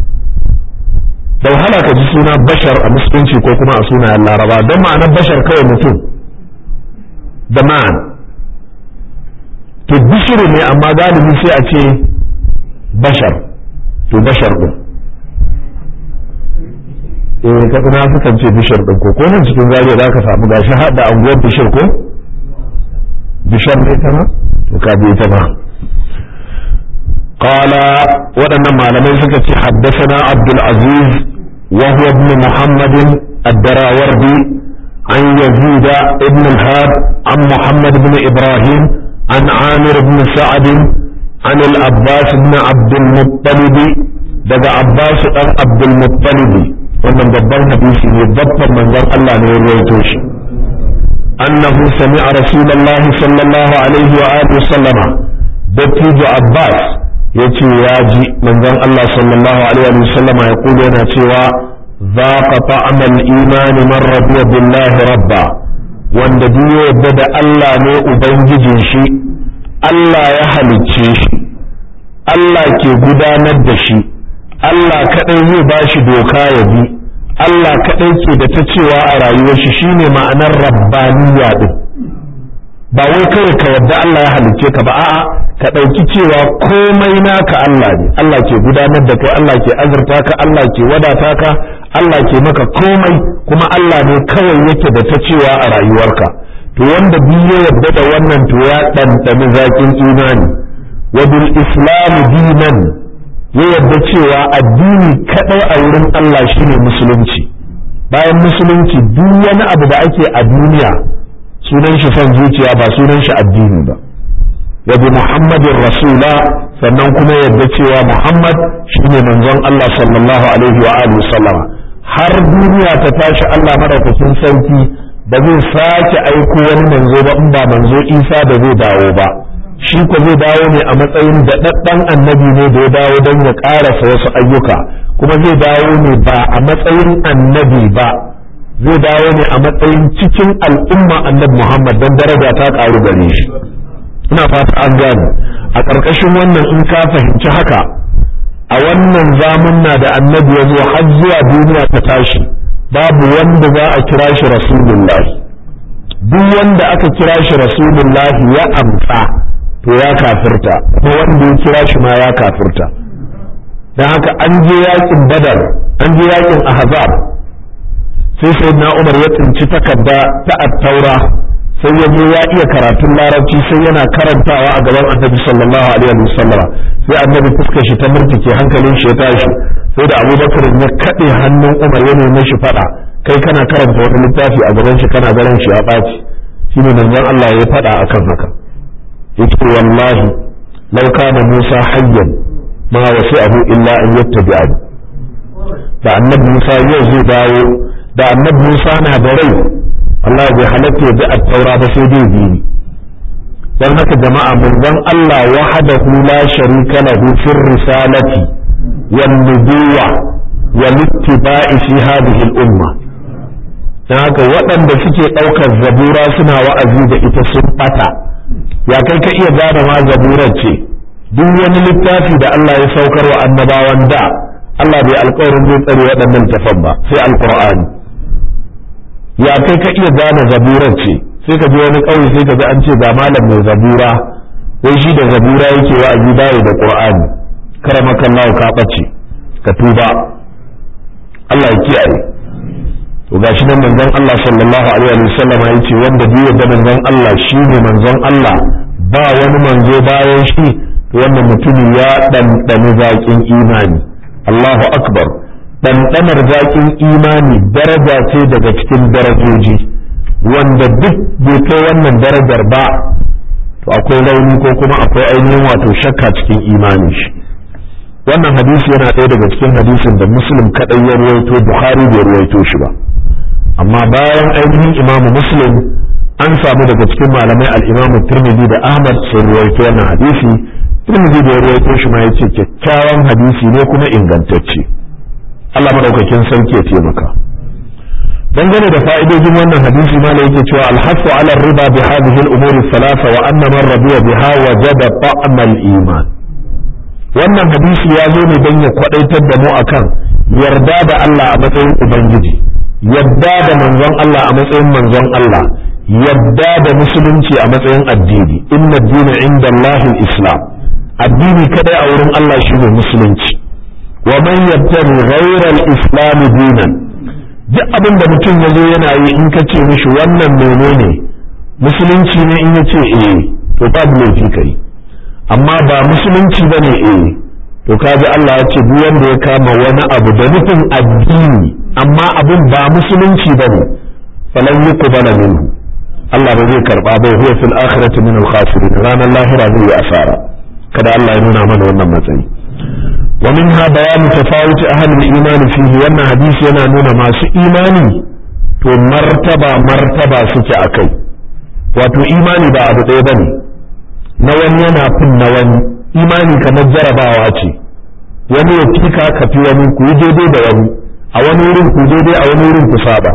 da wahala ka ji suna bashar a musulunci ko kuma a sunayen laraba don ma'anar bashar kawai mutum da man to bishiru ne amma galibi sai a ce bashar to bashar din eh ka kuma sukan ce bishir din ko ko nan cikin zariya za ka samu gashi har da anguwar bishir ko bishar ne ta ma to ka bi ta ma قال ودنا معلمين سكت حدثنا عبد العزيز وهو ابن محمد الدراوردي عن يزيد ابن الهاد عن محمد بن إبراهيم عن عامر بن سعد عن العباس بن عبد المطلب daga Abbas dan Abdul Muttalib wannan babban hadisi ne babban manzon Allah ne ya rawaito shi annahu sami'a rasulullahi sallallahu alaihi wa alihi sallama dattijo Abbas ya ce ya ji manzon Allah sallallahu alaihi wa sallam ya kula yana cewa za ka ta'amal imani man radiya billahi rabba wanda duk ya yadda da Allah ne ubangijin shi Allah ya halicce shi Allah ke gudanar da shi Allah kadai zai ba shi doka ya bi Allah kadai ke da ta cewa a rayuwar shi shine ma'anar rabbaniya din ba wai kawai ka yadda Allah ya halicce ka ba a'a ka ɗauki cewa komai naka Allah ne Allah ke gudanar da kai Allah ke azurta ka Allah ke wadata ka Allah ke maka komai kuma Allah ne kawai yake da ta cewa a rayuwarka to wanda biyu ya yarda da wannan to ya ɗanɗani zaƙin imani wa bil islam dinan ya yarda cewa addini kaɗai a wurin Allah shine musulunci bayan musulunci duk wani abu da ake a duniya sunan shi son zuciya ba sunan shi addini ba wa bi muhammadin rasula sannan kuma yadda cewa muhammad shine manzon Allah sallallahu alaihi wa alihi sallama har duniya ta tashi Allah madaukakin sarki ba zai sake aiko wani manzo ba in ba manzo Isa da zai dawo ba shi ko zai dawo ne a matsayin daɗaɗɗen annabi ne da ya dawo don ya ƙarasa wasu ayyuka kuma zai dawo ne ba a matsayin annabi ba zai dawo ne a matsayin cikin al'umma annabi Muhammad don daraja ta ƙaru gare shi ina fata an gane a ƙarƙashin wannan in ka fahimci haka a wannan zamunna da annabi ya zo har zuwa duniya ta tashi babu wanda za a kira shi rasulullah duk wanda aka kira shi rasulullahi ya amsa to ya kafirta ko wanda ya kira shi ma ya kafirta don haka an je yakin badar an je yakin ahzab sai sayyidina umar ya tsinci takarda ta attaura sai ya je ya iya karatun larabci sai yana karantawa a gaban annabi sallallahu alaihi wasallam sai annabi fuskar shi ta murtuke hankalin shi ya tashi sai da abubakar ya kaɗe hannun umar ya nemi shi faɗa kai kana karanta wani littafi a gaban shi kana ganin shi ya ɓaci shine manzon Allah ya faɗa akan haka yace wallahi law kana Musa hayyan ma wasi'ahu illa an yattabi'ani da annabi Musa yau zai dawo da annabi Musa na da rai Allah bai halatta ya bi at-taura ba sai dai bi dan haka jama'a manzon Allah wahdahu la sharika lahu fir risalati wan nubuwa wal ittiba'i fi hadhihi al-umma dan haka waɗanda suke ɗaukar zabura suna wa'azi da ita sun ɓata ya kai ka iya gane ma zaburar ce duk wani littafi da Allah ya saukar wa annabawan da Allah bai alƙawarin zai tsare waɗannan tafan ba sai alƙur'ani ya kai ka iya gane zaburar ce sai ka je wani ƙauye sai ka ji an ce ga malam mai zabura wai shi da zabura yake wa'azi bayi da qur'ani karamakallahu ka ɓace ka tuba Allah ya kiyaye to gashi nan manzon Allah sallallahu alaihi wa sallam ya ce wanda duk da manzon Allah shine manzon Allah ba wani manzo bayan shi to wannan mutumin ya ɗanɗani zaƙin imani Allahu akbar ɗanɗanar zaƙin imani daraja ce daga cikin darajoji wanda duk bai kai wannan darajar ba to akwai rauni ko kuma akwai ainihin wato shakka cikin imani shi wannan hadisi yana ɗaya daga cikin hadisin da muslim kaɗai ya ruwaito bukhari bai ruwaito shi ba amma bayan ainihin imamu muslim an samu daga cikin malamai al'imamu turmidi da ahmad sun ruwaito wannan hadisi turmidi da ya ruwaito shi ma ya ce kyakkyawan hadisi ne kuma ingantacce allah maɗaukakin sarki ya taimaka dangane da fa'idojin wannan hadisi ma da yake cewa alhafu ala riba bi hadhihi al-umuri thalatha wa anna man radiya biha wajada ta'am al-iman wannan hadisi ya zo ne don ya kwadaitar da mu akan yarda da Allah a matsayin ubangiji yadda da manzon Allah a matsayin manzon Allah yadda da musulunci a matsayin addini inna dina inda Allah islam addini kadai a wurin Allah shine musulunci wa man yabtaghi ghayra al-islam dinan duk abin da mutum ya zo yana yi in ka ce mishi wannan menene musulunci ne in ya ce eh to babu laifi kai amma ba musulunci bane eh to kaji Allah ya ce duk wanda ya kama wani abu da nufin addini amma abin ba musulunci bane falan yuqbala minhu Allah ba zai karba bai huwa fil akhirati min al khasirin ranar lahira zai yi asara kada Allah ya nuna mana wannan matsayi wa minha bayanu tafawuti ahli al iman fihi wannan hadisi yana nuna masu imani to martaba martaba suke akai wato imani ba abu ɗaya bane na wani yana fin na wani imani kamar jarabawa ce wani ya fika ka fi wani ku yi daidai da wani a wani wurin ku daidai a wani wurin ku saba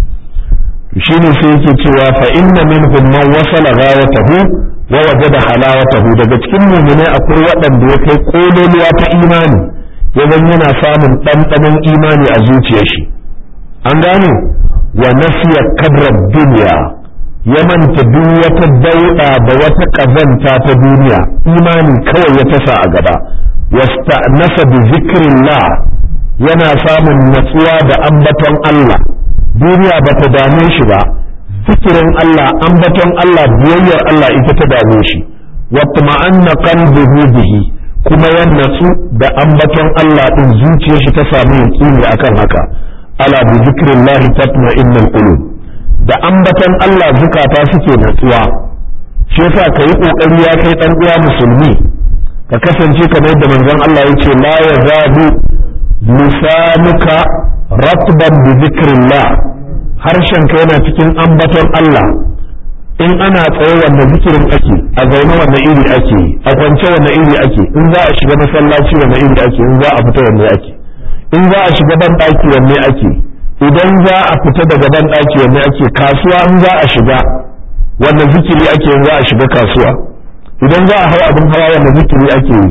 shine sai yake cewa fa inna minhum man wasala ghayatahu wa wajada halawatahu daga cikin mu'minai akwai waɗanda ya kai kololuwa ta imani yawan yana samun ɗanɗanon imani a zuciyar shi an gane wa nasiya kadra duniya ya manta duk wata dauɗa da wata ƙazanta ta duniya imani kawai ya tasa a gaba wasta nasa bi zikrillah yana samun natsuwa da ambaton Allah duniya ba ta dame shi ba zikirin Allah ambaton Allah biyayyar Allah ita ta dame shi wata ma'anna qalbuhu bihi kuma ya natsu da ambaton Allah din zuciyar shi ta samu yaqini akan haka ala bi zikrillah tatma'innul qulub da ambaton Allah zukata suke natsuwa shi yasa kai kokari ya kai dan uwa musulmi ka kasance kamar yadda manzon Allah yace la yazabu lisanuka ratban bi zikrillah harshenka yana cikin ambaton Allah in ana tsaye wanda zikirin ake a zaune wanda iri ake a kwance wanda iri ake in za a shiga masallaci wanda iri ake in za a fita wanda ake in za a shiga ban daki wanne ake idan za a fita daga ban daki wanne ake kasuwa in za a shiga wanda zikiri ake in za a shiga kasuwa idan za a hau abin hawa wanda zikiri ake yi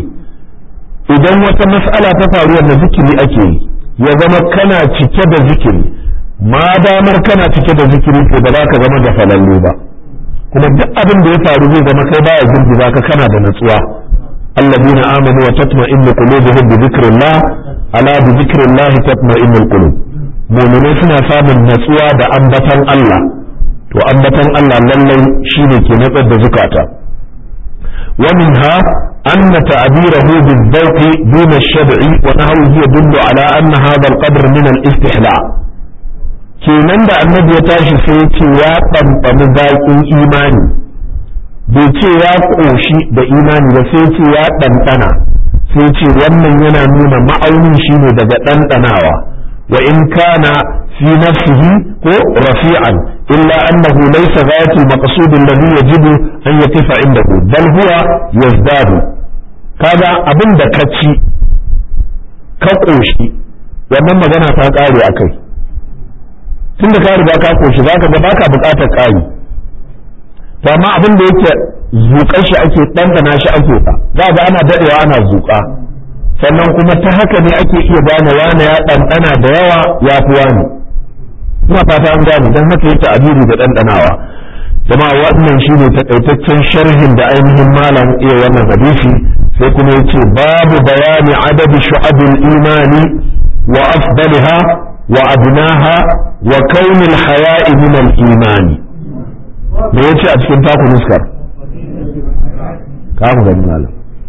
idan wata mas'ala ta faru wanda zikiri ake yi ya zama kana cike da zikiri ma damar kana cike da zikiri to ba za ka zama da falallu ba kuma duk abin da ya faru zai zama kai baya girgiza ka kana da natsuwa alladina amanu wa tatma'innu qulubuhum bi dhikrillah ala bi dhikrillah tatma'innu alqulub mu'minai suna samun natsuwa da ambatan Allah to ambatan Allah lallai shine ke natsar da zukata wa minha أن تعبيره بالذوق دون الشبع ونحوه يدل على أن هذا القدر من الاستحلاء kenan da annabi ya tashi sai ce ya ɗanɗani zaƙin imani bai ce ya ƙoshi da imani ba sai ce ya ɗanɗana sai ce wannan yana nuna ma'aunin shi ne daga ɗanɗanawa wa in kana fi nafsihi ko rafi'an illa annahu laysa ghayatul maqsud alladhi yajibu an yaqifa indahu bal huwa yazdadu kaga abin da ka ci ka ƙoshi wannan magana ta ƙare a kai tun da ka riga ka ƙoshi za ka ga baka buƙatar ƙari to amma abin da yake zuƙar shi ake ɗanɗana shi ake fa za ga ana daɗewa ana zuƙa sannan kuma ta haka ne ake iya gane wane ya ɗanɗana da yawa ya fi wani ina fata an gane don haka yake abiri da ɗanɗanawa jama'a wannan shine takaitaccen sharhin da ainihin malam iya wannan hadisi sai kuma yace babu bayani adadi shu'abil imani wa afdaliha wa adnaha wa kaunil haya'i min al imani me yace a cikin taku nuskar ka mu gani malam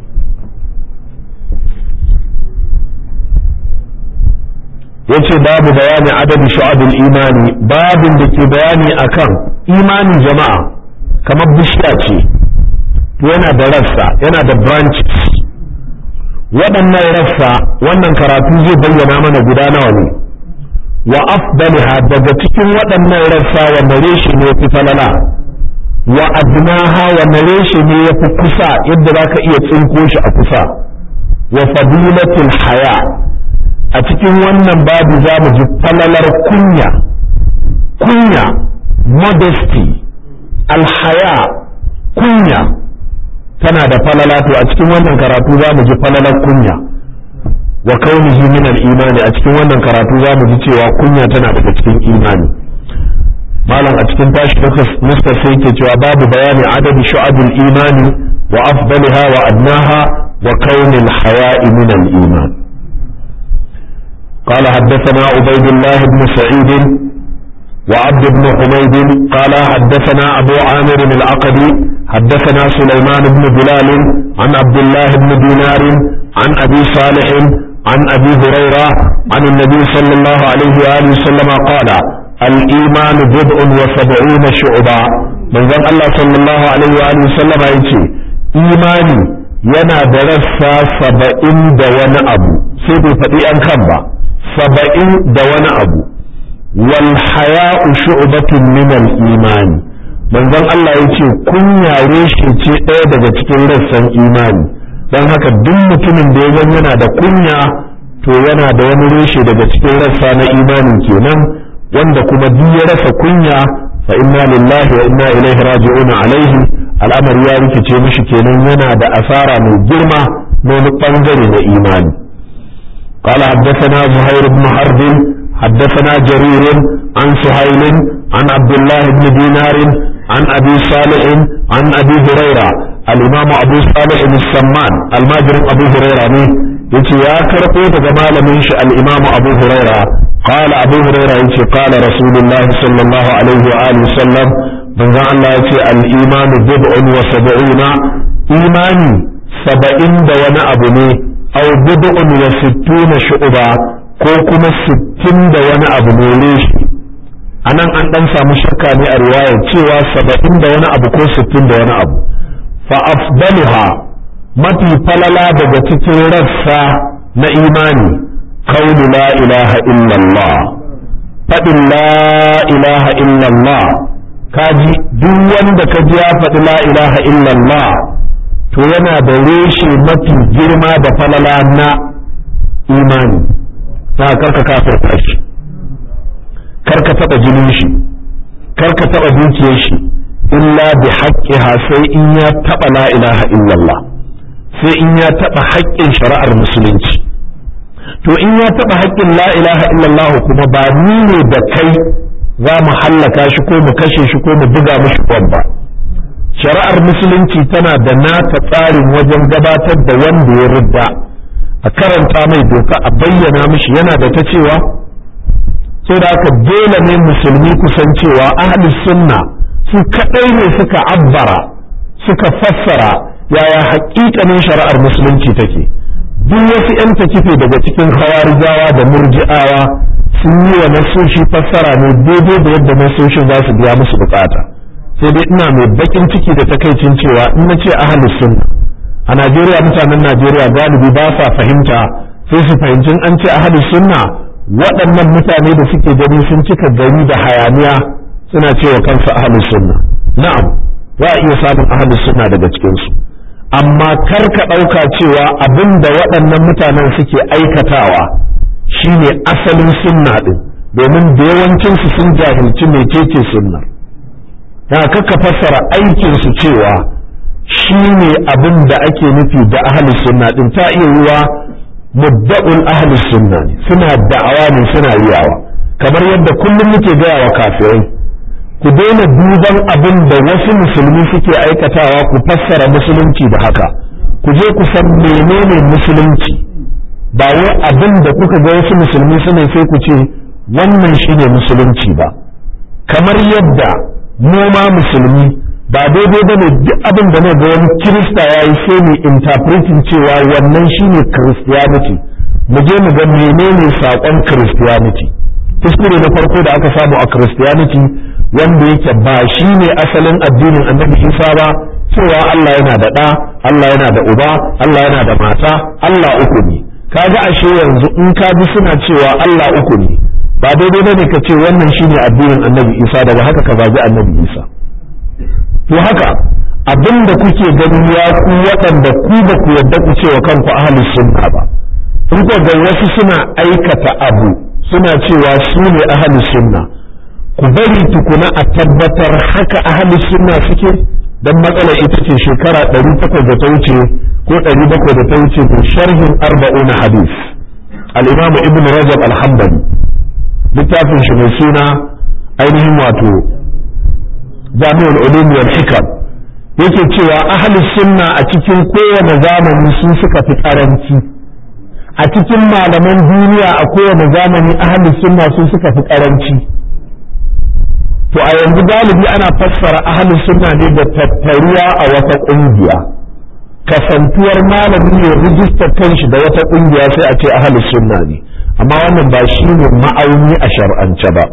yace babu bayani adadi shu'abil imani babin da ke bayani akan imanin jama'a kamar bishiya ce yana da rassa yana da branches waɗannan rassa wannan karatu zai bayyana mana guda nawa ne wa afdaliha daga cikin waɗannan rassa wanne reshe ne fi falala wa adnaha wanne reshe ne ya fi kusa yadda za ka iya tsinko shi a kusa wa fadilatul haya a cikin wannan babu za mu ji falalar kunya kunya modesty alhaya kunya tana da falala to a cikin wannan karatu za mu ji falalar kunya wa kaunihi min al-imani a cikin wannan karatu za mu ji cewa kunya tana daga cikin imani malam a cikin tashi nuska sai yake cewa babu bayani adadi shu'abul imani wa afdaliha wa adnaha wa kaunil haya'i min al-iman قال حدثنا عبيد الله بن سعيد وعبد بن حميد قال حدثنا أبو عامر العقدي حدثنا سليمان بن بلال عن عبد الله بن دينار عن أبي صالح عن أبي هريرة عن النبي صلى الله عليه وآله وسلم قال الإيمان بضع وسبعون شعبا من ذن الله صلى الله عليه وآله وسلم يقول إيماني yana da rassa saba'in da wani abu sai bai faɗi an kan ba saba'in da wani abu wal haya'u shu'batun min al imani manzon Allah yace kunya reshe ce ɗaya daga cikin rassan imani don haka duk mutumin da ya yana da kunya to yana da wani reshe daga cikin rassa na imani kenan wanda kuma duk ya rasa kunya fa inna lillahi wa inna ilaihi raji'un alaihi al'amari ya rikice mishi kenan yana da asara mai girma na wani bangare na imani قال حدثنا زهير بن حرب حدثنا جرير عن سهيل عن عبد الله بن دينار عن أبي صالح عن أبي هريرة الإمام أبو صالح السمان الماجر أبو هريرة يتي يا كرقو تجمال منش الإمام أبو هريرة قال أبو هريرة يتي قال رسول الله صلى الله عليه وآله وسلم من ذا الله يتي الإيمان بضع وسبعون إيماني سبعين دون أبني أو بضع وستون شعبا ko kuma sittin da wani abu ne reshi a nan an ɗan samu shakka ne a riwayar cewa saba'in da wani abu ko sittin da wani abu fa afdaluha mafi falala daga cikin rassa na imani qawlu la ilaha illallah faɗin la ilaha illallah kaji duk wanda ka ji ya faɗi la ilaha illallah to yana da reshe mafi girma da falala na imani ta karka kafirta shi karka taɓa jinin shi karka taɓa dukiyar shi illa bi haqqiha sai in ya taɓa la ilaha illallah sai in ya taɓa haƙƙin shari'ar musulunci to in ya taɓa haƙƙin la ilaha illallah kuma ba ni ne da kai za mu hallaka shi ko mu kashe shi ko mu buga mishi ba shari'ar musulunci tana da nata tsarin wajen gabatar da wanda ya ridda a karanta mai doka a bayyana mishi yana da ta cewa sai da haka dole ne musulmi kusan cewa ahli sunna su kadai ne suka abbara suka fassara yaya haƙiƙanin shari'ar musulunci take duk wasu 'yan takife daga cikin hawarijawa da murji'awa sun yi wa nasoshi fassara ne daidai da yadda nasoshin za su biya musu bukata sai dai ina mai bakin ciki da takaicin cewa in na ce ahlus sunna a Najeriya mutanen Najeriya galibi ba sa fahimta sai su fahimci an ce ahlus sunna waɗannan mutane da suke gani sun cika gari da hayaniya suna cewa kansu ahlus sunna na'am za a iya samun ahlus sunna daga cikin su amma kar ka ɗauka cewa abin da waɗannan mutanen suke aikatawa shine asalin sunna ɗin domin da yawancinsu sun jahilci mecece sunnar ya kaka fassara aikinsu cewa shi ne abin da ake nufi da ahalus sunna ɗin ta iya yiwa mudda'ul ahalus sunna ne suna da'awa ne suna riyawa kamar yadda kullum muke gaya wa kafirai ku daina duban abin da wasu musulmi suke aikatawa ku fassara musulunci da haka ku je ku san menene musulunci ba wai abin da kuka ga wasu musulmi suna sai ku ce wannan shine musulunci ba kamar yadda mu ma musulmi ba daidai ba ne duk abin da ga wani kirista ya yi sai mu interpreting cewa wannan shine christianity mu je mu ga menene saƙon christianity kuskure na farko da aka samu a christianity wanda yake ba shi ne asalin addinin annabi isa ba cewa Allah yana da ɗa Allah yana da uba Allah yana da mata Allah uku ne kaga ashe yanzu in ka bi suna cewa Allah uku ne ba daidai bane ka ce wannan shine addinin annabi isa daga haka ka zagi annabi isa to haka abin da kuke gani ya ku waɗanda ku ba ku yarda ku cewa kanku ahlus sunna ba in ko ga wasu suna aikata abu suna cewa su ne ahlus sunna ku bari tukuna a tabbatar haka ahlus sunna suke dan matsala ita ce shekara 800 da ta wuce ko 700 da ta wuce da sharhin arba'una hadis al-imam ibn rajab al-hanbali littafin shi mai suna ainihin wato jami'ul ulum wal hikam yake cewa ahlus sunna a cikin kowane zamani sun suka fi karanci a cikin malaman duniya a kowane zamani ahlus sunna sun suka fi karanci to a yanzu galibi ana fassara ahlus sunna ne da tattaruwa a wata kungiya kasantuwar malami ne rijistar kanshi da wata kungiya sai a ce ahlus sunna ne amma wannan ba shi ne ma'auni a shar'ance ba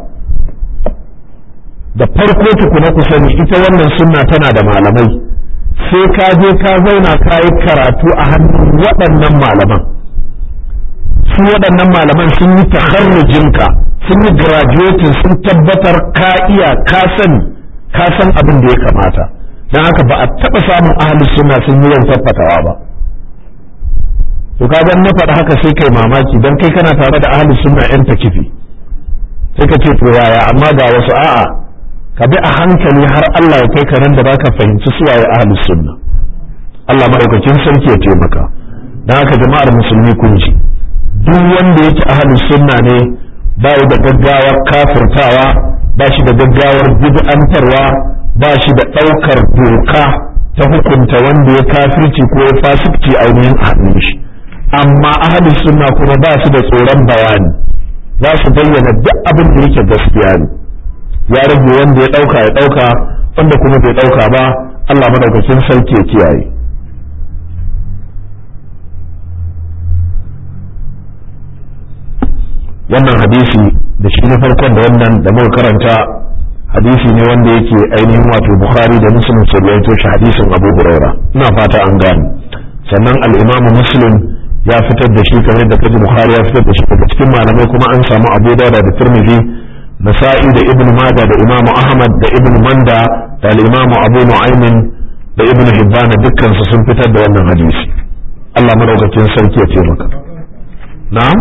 da farko tukuna ku sani ita wannan sunna tana da malamai sai ka je ka zauna ka yi karatu a hannun waɗannan malaman su waɗannan malaman sun yi taharrujinka sun yi graduating sun tabbatar ka iya ka sani ka san abin da ya kamata don haka ba a taɓa samun ahalus sunna sun yi yawan fatawa ba to ka na faɗa haka sai kai mamaki don kai kana tare da ahalus sunna yan takifi sai ka ce to yaya amma ga wasu a'a ka bi a hankali har Allah ya kai ka nan da baka fahimci suwaye ahlus sunna Allah madaukakin sarki ya taimaka dan haka jama'ar musulmi kun ji duk wanda yake ahlus sunna ne ba da gaggawar kafirtawa ba shi da gaggawar bid'antarwa ba shi da ɗaukar doka ta hukunta wanda ya kafirci ko ya fasikci ainihin a hannun shi amma ahlus sunna kuma ba su da tsoron bayani za su bayyana duk abin da yake gaskiya ne ya rage wanda ya ɗauka ya ɗauka wanda kuma bai ɗauka ba Allah madaukakin sarki ya kiyaye wannan hadisi da shi na farkon da wannan da muka karanta hadisi ne wanda yake ainihin wato bukhari da muslim su rawaito shi hadisin abu huraira ina fata an gane sannan al-imamu muslim ya fitar da shi kamar da kaji bukhari ya fitar da shi daga cikin malamai kuma an samu abu dauda da tirmidhi nasa'i da ibn majah da imamu ahmad da ibn manda da al-imamu abu nu'aymin da ibn hibban dukkan su sun fitar da wannan hadisi Allah madaukakin sarki ya taimaka na'am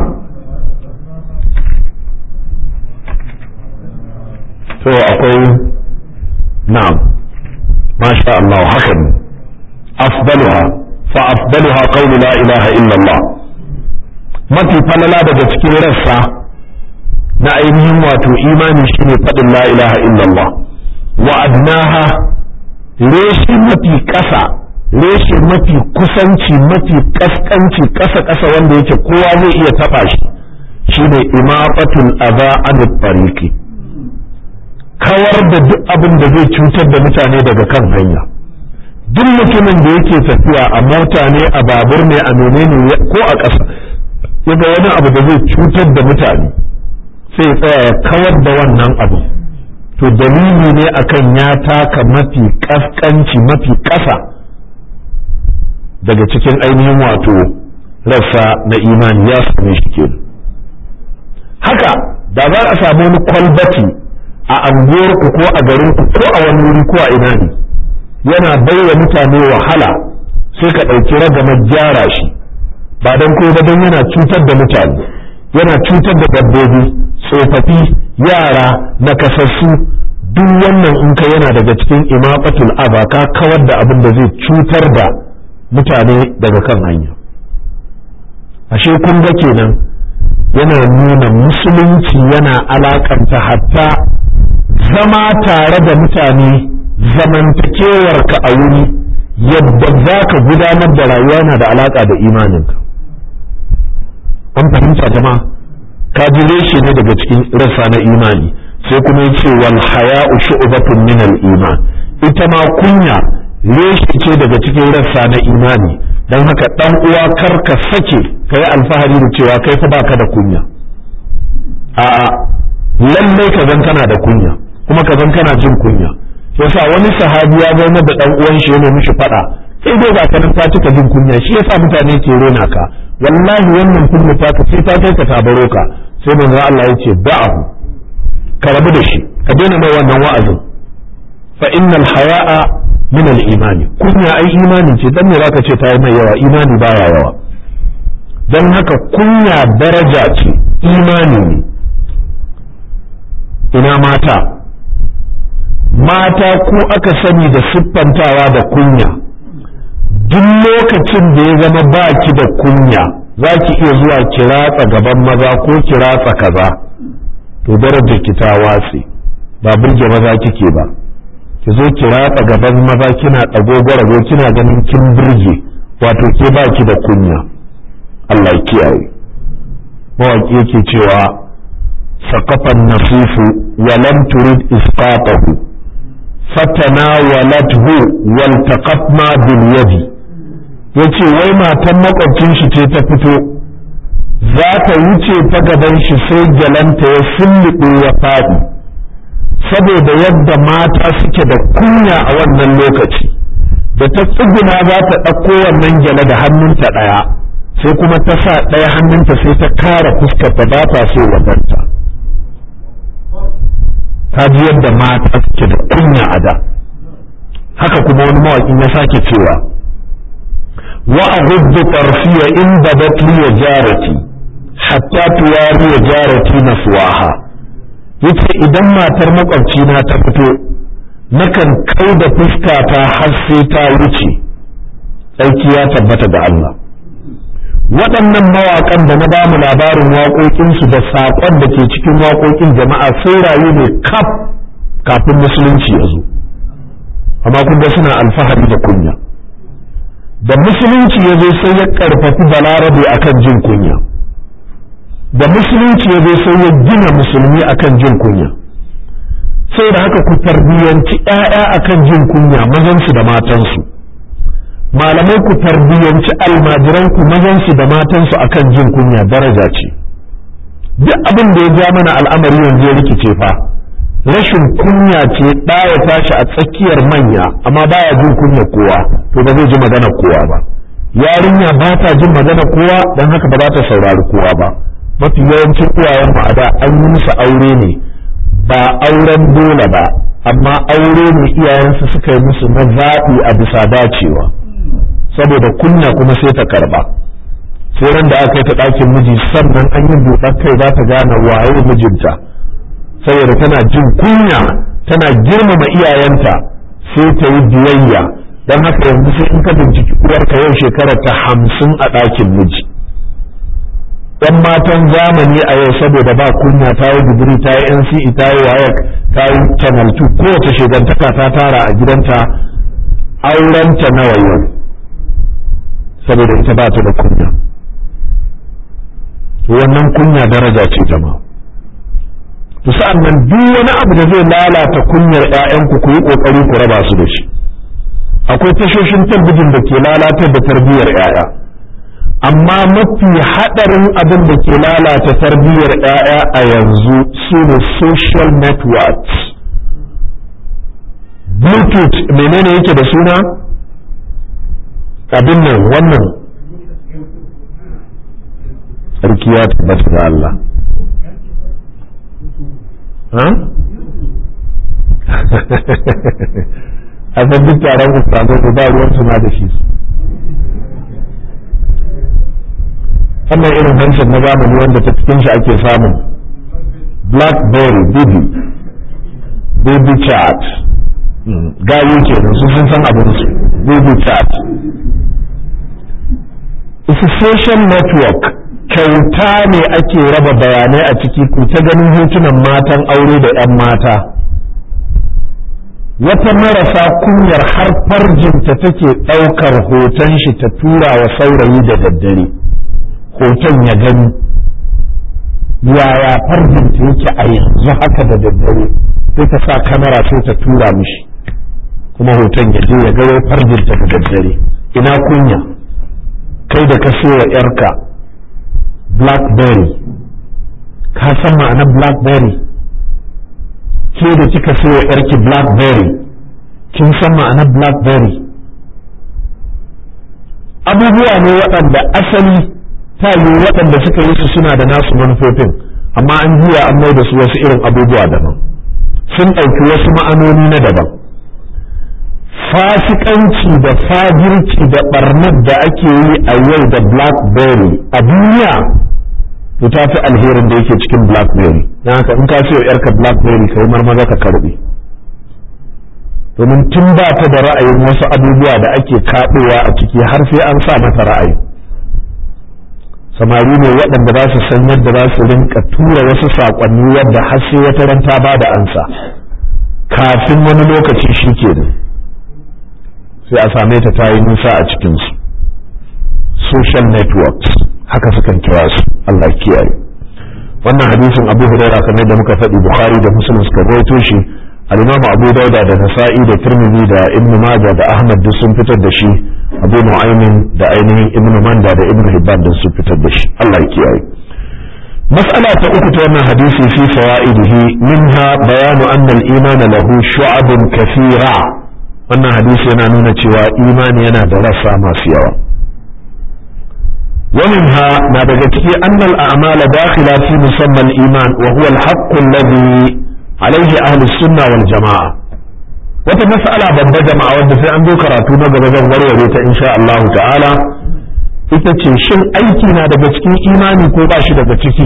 to akwai na'am masha Allah haka ne afdaluha fa afdaluha qawlu la ilaha illa Allah mafi falala daga cikin rassa na ainihin wato imani shine faɗin la ilaha illallah wa adnaha reshi mafi ƙasa reshe mafi kusanci mafi kaskanci ƙasa ƙasa wanda yake kowa zai iya taɓa shi shine imafatul adha anit tariqi kawar da duk abin da zai cutar da mutane daga kan hanya duk mutumin da yake tafiya a mota ne a babur ne a menene ko a ƙasa yaga wani abu da zai cutar da mutane sai ya tsaya ya kawar da wannan abu to dalili ne akan ya taka mafi kaskanci mafi ƙasa daga cikin ainihin wato rassa na imani ya same shi ke haka da za a samu wani kwalbati a anguwarku ko a garinku ko a wani wuri ko a ina ne yana baiwa mutane wahala sai ka ɗauki ragamar gyara shi ba don ko don yana cutar da mutane yana cutar da dabbobi tsofaffi yara nakasassu duk wannan in ka yana daga cikin imaqatul aba ka kawar da abin da zai cutar da mutane daga kan hanya ashe kun ga kenan yana nuna musulunci yana alakanta hatta zama tare da mutane zamantakewarka a wuri yadda za ka gudanar da rayuwa na da alaka da imaninka an fahimta jama'a ka ji reshe ne daga cikin rassa na imani sai kuma yace wal haya'u shu'batun min al iman ita ma kunya reshe ce daga cikin rassa na imani dan haka dan uwa kar ka sake kai alfahari da cewa kai fa baka da kunya a lallai ka zan kana da kunya kuma ka zan kana jin kunya yasa wani sahabi ya zama da dan uwan shi yana mishi fada sai dai ga kanin ta cika jin kunya shi yasa mutane ke rena ka wallahi wannan kunya ta ka sai ta kai ka tabaro ka sai manzo Allah ya ce da'ahu ka rabu da shi ka daina mai wannan wa'azin fa innal haya'a min al imani kunya ai imani ce dan me zaka ce ta yi mai yawa imani baya yawa dan haka kunya daraja ce imani ne ina mata mata ku aka sani da siffantawa da kunya duk lokacin da ya zama baki da kunya za ki iya zuwa kiratsa gaban maza ko kiratsa kaza to darajar ki ta watse ba burge maza kike ba ki zo kiratsa gaban maza kina ɗago kina ganin kin burge wato ke baki da kunya Allah ya kiyaye mawaki yake cewa saqafan nasifu wa lam turid isqatahu fatanawalathu waltaqatna bil yadi yace wai matan makwabcin shi ce ta fito za ta wuce ta gaban shi sai jalanta ya sulluɓe ya faɗi saboda yadda mata suke da kunya a wannan lokaci da ta tsuguna za ta ɗauko wannan gyale da hannunta ɗaya sai kuma ta sa ɗaya hannunta sai ta kara fuskarta ba ta so wadanta ta ji yadda mata suke da kunya a da haka kuma wani mawaƙin ya sake cewa wa aghuddu tarfiya in badat li jarati hatta tuwari jarati naswaha yace idan matar makwabcina ta fito nakan kai da fuskata har sai ta wuce tsarki ya tabbata da Allah waɗannan mawaƙan da na bamu labarin waƙoƙinsu da saƙon da ke cikin waƙoƙin jama'a sun rayu ne kaf kafin musulunci ya zo amma kun ga suna alfahari da kunya da musulunci ya zo sai ya ƙarfafi balarabe akan jin kunya da musulunci ya zo sai ya gina musulmi akan jin kunya sai da haka ku tarbiyyanci 'ya'ya akan jin kunya mazansu da matansu malamai ku tarbiyyanci almajiranku mazansu da matansu akan jin kunya daraja ce duk abin da ya ja mana al'amari yanzu ya rikice fa rashin kunya ce ɗaya tashi a tsakiyar manya amma baya jin kunya kowa to ba zai ji magana kowa ba yarinya ba ta jin magana kowa don haka ba za ta saurari kowa ba mafi yawancin uwayen mu a da an yi musu aure ne ba auren dole ba amma aure ne iyayensu suka yi musu na zaɓi a bisa dacewa saboda kunya kuma sai ta karba sai ran da aka yi ta ɗakin miji sannan an yi buɗar kai za ta gane waye mijinta saboda tana jin kunya tana girmama iyayenta sai ta yi biyayya don haka yanzu sai in ka binciki uwarka yau shekarar ta hamsin a ɗakin miji yan matan zamani a yau saboda ba kunya ta yi digiri ta yi NCE ta yi WAEC ta yi channel 2 kowace shigantaka ta tara a gidanta aurenta nawa yau saboda ita ba ta da kunya wannan kunya daraja ce jama'a to sa'an nan duk wani abu da zai lalata kunyar ƴaƴanku ku yi kokari ku raba su da shi akwai tashoshin talbijin da ke lalatar da tarbiyyar ƴaƴa amma mafi haɗarin abin da ke lalata tarbiyyar ƴaƴa a yanzu su ne social networks bluetooth menene yake da suna abin nan wannan sarki ya tabbata da Allah a san duk taron ustazai da ba ruwan suna da shi wannan irin hanshin na zamani wanda ta cikin shi ake samun blackberry baby baby chat gayu kenan su sun san abin su baby chat it's a social network kyauta ne ake raba bayanai a ciki ku ta ganin hotunan matan aure da 'yan mata wata marasa kunyar har farjinta take ɗaukar hoton shi ta tura wa saurayi da daddare hoton ya gani yaya farjinta yake a yanzu haka da daddare sai ta sa kamera sai ta tura mishi kuma hoton ya je ya ga farjinta da daddare ina kunya kai da ka wa 'yarka blackberry ka san ma'anar blackberry ke da kika sayo yarki blackberry kin san ma'anar blackberry abubuwa ne waɗanda asali ta yi waɗanda suka yi su suna da nasu manufofin amma an juya an mai da su wasu irin abubuwa daban sun ɗauki wasu ma'anoni na daban fasikanci da fajirci da ɓarnar da ake yi a yau da blackberry a duniya to ta fi alherin da yake cikin blackberry don haka in ka ce wa yarka blackberry kai marmaza ka karbe domin tun ba ta da ra'ayin wasu abubuwa da ake kaɗowa a ciki har sai an sa mata ra'ayi samari ne waɗanda za su san yadda za su rinka tura wasu saƙonni wadda har sai wata ran ta ba da ansa kafin wani lokaci shi ke sai a same ta ta yi nisa a cikinsu social networks haka sukan kira su Allah kiyaye wannan hadisin Abu Huraira kamar da muka faɗi Bukhari da Muslim suka rawaito shi al-Imam Abu Dauda da Nasa'i da Tirmidhi da Ibn Majah da Ahmad duk sun fitar da shi Abu Nu'aymin da ainihin Ibn Manda da Ibn Hibban duk sun fitar da shi Allah ya kiyaye مسألة أخرى أن حديث في فوائده منها بيان أن الإيمان له شعب كثيرة أن حديث ينانون توا إيمان ينا درسا ما سيوا ومنها ما بقته أن الأعمال داخلة في مسمى الإيمان وهو الحق الذي عليه أهل السنة والجماعة wata mas'ala babba jama'a wanda sai an zo karatu na gaba zan warware ta insha Allah ta'ala ita ce shin aiki na daga cikin imani ko ba shi daga ciki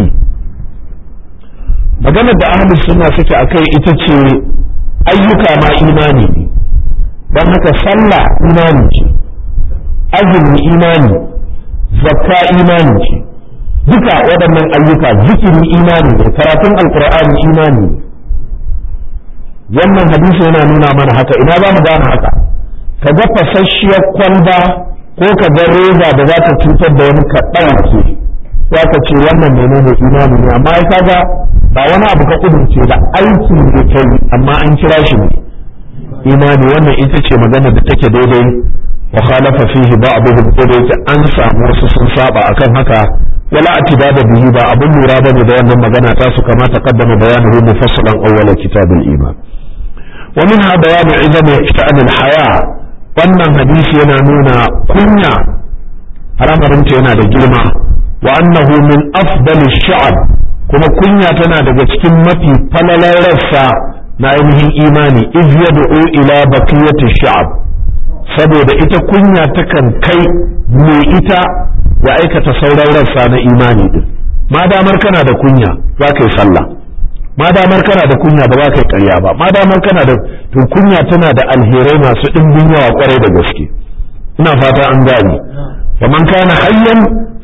magana da ahlus sunna suke akai ita ce ayyuka ma imani ne don haka sallah imani ce azumi imani zakka imani ce duka waɗannan ayyuka zikiri imani ne karatun alkur'ani imani ne wannan hadisi yana nuna mana haka ina za mu gane haka ka ga fasasshiyar kwalba ko ka ga reza da za ta cutar da wani ka ɗauke za ka ce wannan menene imani ne amma ya kaga ba wani abu ka kudurce ba aikin da kai amma an kira shi ne imani wannan ita ce magana da take daidai wa khalafa fihi ba'dhum ko da yake an samu wasu sun saba akan haka wala atibada bihi ba abun lura bane da wannan magana ta su kama taqaddama bayanuhu mufassalan awwala kitabul iman wa minha bayanu izami sha'an al-haya wannan hadisi yana nuna kunya haramarinta yana da girma wa annahu min afdali sha'ab kuma kunya tana daga cikin mafi falalar rassa na ainihin imani iz yad'u ila baqiyati sha'ab saboda ita kunya takan kai mai ita ya aikata sauran rassa na imani din ma damar kana da kunya za ka yi sallah ma damar kana da kunya ba za ka yi ƙarya ba ma damar kana da to kunya tana da alherai masu ɗimbin yawa kwarai da gaske ina fata an gane wa man kana hayyan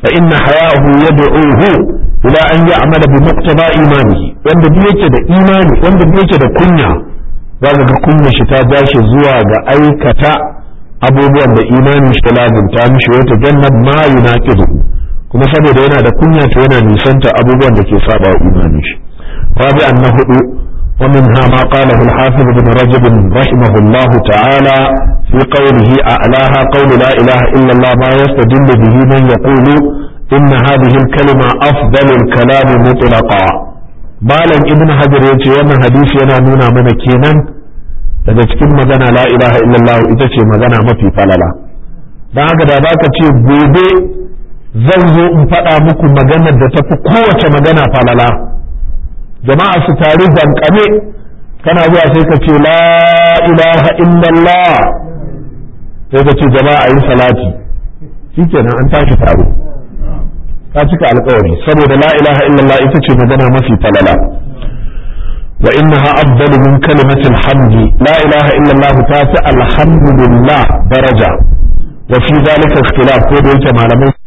fa inna haya'ahu yad'uhu ila an ya'mala bi muqtada imanihi wanda duk yake da imani wanda duk yake da kunya zaka ga kunya shi ta dashi zuwa ga aikata abubuwan da imanin shi lazimta mishi wata jannat ma yunaqidu kuma saboda yana da kunya to yana nisanta abubuwan da ke saba wa imanin shi rabi'an na hudu ومنها ما قاله الحافظ بن رجب رحمه الله تعالى في قوله أعلاها قول لا إله إلا الله ما يستدل به من يقول إن هذه الكلمة أفضل الكلام مطلقا بالا ابن حجر يتي وانا حديث ينا نونا من كينا daga cikin magana la ilaha illallah ita ce magana mafi falala don haka da baka ce gobe zan zo in faɗa muku maganar da tafi kowace magana falala jama'a su taru dankame kana zuwa sai ka ce la ilaha illallah sai ka ce jama'a yi salati shikenan an tashi taro ka cika alkawari saboda la ilaha illallah ita ce magana mafi falala wa innaha afdalu min kalimati alhamdi la ilaha illallah ta fi alhamdulillah daraja wa fi zalika ikhtilaf ko da yake malamai